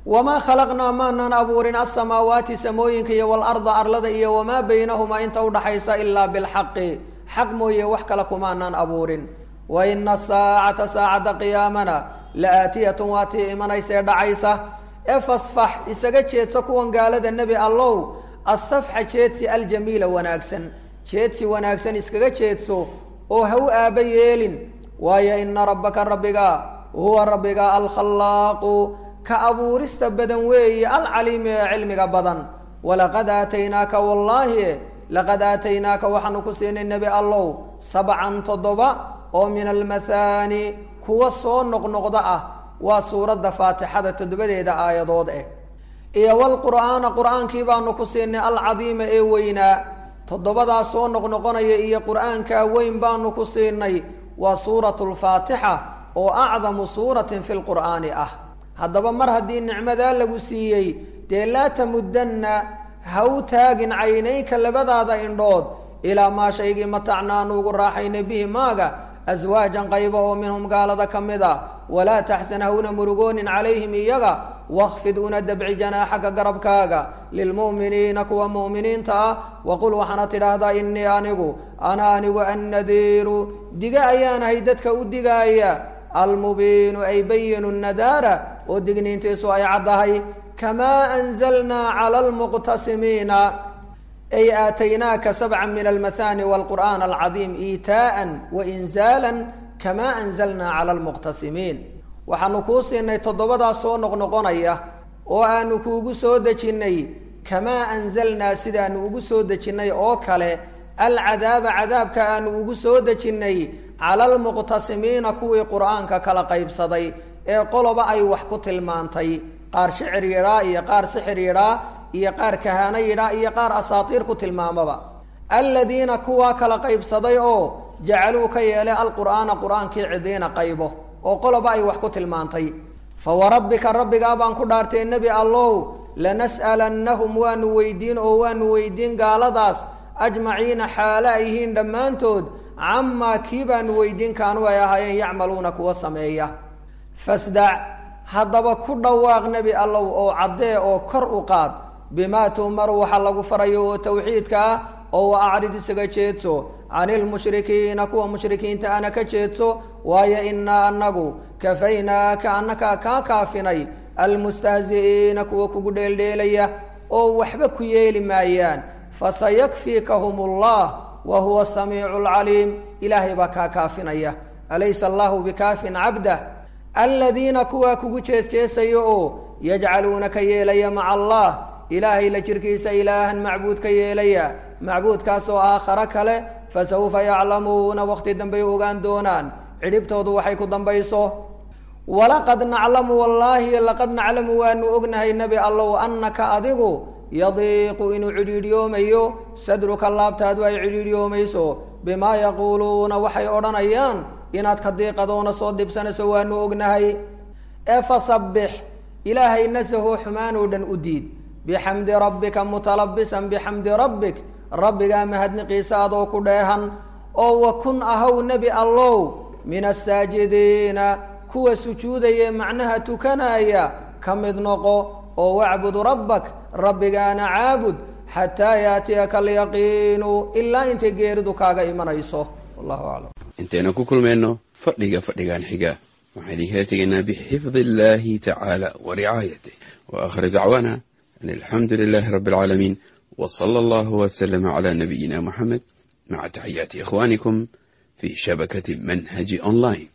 wamaa khalaqnaa maanaan abuurin alsamaawaati samooyinka iyo waalarda arlada iyo wamaa baynahumaa inta udhaxaysa ilaa bilxaqi xaq mooye wax kale kumaanaan abuurin wa ina saacata saacadda qiyaamana la aatiyatun waa tii imanaysee dhacaysa ee fasfax isaga jeedso kuwan gaalada nebi allow asafxa jeedsi aljamiila wanaagsan jeedsi wanaagsan iskaga jeedso oo ha u aaba yeelin waayo ina rabbaka rabbiga huwa rabbiga alkhallaaqu ka abuurista badan weeye alcaliimi ee cilmiga badan walaqad aataynaaka wallaahi laqad aataynaaka waxaanu ku siinay nebi allow sabcan toddoba oo min almathaani kuwa soo noqnoqda ah waa suuradda faatixada toddobadeeda aayadood eh iyo walqur'aana qur'aankii baanu ku siinay alcadiima ee weynaa toddobadaa soo noqnoqonaya iyo qur'aankaa weyn baanu ku siinay waa suuratu lfaatixa oo acdamu suuratin fi lqur'aani ah haddaba mar haddii nicmadaa lagu siiyey dee laa tamuddanna ha u taagin caynayka labadaada indhood ilaa maa shaygii matacnaanu ugu raaxaynay bihi maaga aswaajan qayba oo minhum gaalada ka mid a walaa taxsan hawna murugoonin calayhim iyaga wakfid una dabci janaaxaka garabkaaga lilmu'miniina kuwa mu'miniinta ah waqul waxaana tidhaahdaa innii anigu ana anigu annadiiru diga ayaanahay dadka u digaaya almubiinu ay bayinu nadaara oo digniintiisu ay caddahay kamaa anzalnaa cala almuqtasimiina ay aataynaaka sabca min almathani walqur'aan alcadiim iitaa'an wainzaalan kamaa anzalnaa cala almuqtasimiin waxaanu kuu siinay toddobadaas soo noqnoqonaya oo aanu kuugu soo dejinnay kamaa anzalnaa sidaanu ugu soo dejinnay oo kale alcadaaba cadaabka aanu ugu soo dejinnay cala almuqtasimiina kuwii qur'aanka kala qaybsaday ee qoloba ay wax ku tilmaantay qaar shicir yidhaa iyo qaar sixir yidhaa iyo qaar kahaano yidhaa iyo qaar asaatiir ku tilmaamaba aladiina kuwaa kala qaybsaday oo jacaluu ka yeelay alqur'aana qur'aankii cidiina qaybo oo qoloba ay wax ku tilmaantay fa warabbika rabbigaa baan ku dhaartay nebi allow lanas'alannahum waanu weydiin oo waanu weydiin gaaladaas ajmaciina xaale ay yihiin dhammaantood camaa kii baanu weydiin kaanu ay ahaayeen yacmaluuna kuwa sameeya fasdac haddaba ku dhawaaq nebi allow oo caddee oo kor u qaad bimaa tu'maru waxa lagu farayo oo tawxiidka ah oo wa acrid isaga jeedso cani lmushrikiina kuwa mushrikiinta ana ka jeedso waayo innaa annagu kafaynaaka annaka kaa kaafinay almustahzi'iina kuwa kugu dheeldheelaya oo waxba ku yeeli maayaan fasayakfiikahum allah wa huwa samiicu alcaliim ilaahay baa kaa kaafinaya alaysa allahu bikaafin cabdah aladiina kuwaa kugu jeesjeesaya oo yajcaluuna ka yeelaya maca allah ilaahay la jirkiisa ilaahan macbuud ka yeelaya macbuudkaasoo aakhare kale fasawfa yaclamuuna waqti dambay ogaan doonaan cidhibtoodu waxay ku dambayso walaqad naclamu wallaahi laqad naclamu waanu ognahay nebi allow annaka adigu yadiiqu inuu cidhiidhyoomayo sadruka laabtaadu ay cidhiidhyoomayso bimaa yaquuluuna waxay odhanayaan inaad ka diiqadoona soo dibsanayso waanu ognahay ee fasabbix ilaahay nasahoo xumaanoo dhan u diid bixamdi rabbika mutalabisan bixamdi rabbik rabbigaa mahadniqiisa adoo ku dheehan oo wa kun ahaw nebi allow min asaajidiina kuwa sujuudaya macnaha tukanaya ka mid noqo oo wacbud rabbak rabbigaana caabud xataa yaatiyaka alyaqiinu ilaa intay geeridu kaaga imanayso wallahu aclam intaynu ku kulmayno fadhiga fadhigan xiga waxaan idinkala tegaynaa bixifdi illahi tacaala wa ricaayatih wa aakhir dacwaana an alxamdu lilahi rabbi alcaalamiin w sala allahu wslama cala nabiyina muxamed maca taxiyaati ikhwanikum fi shabakati manhaji online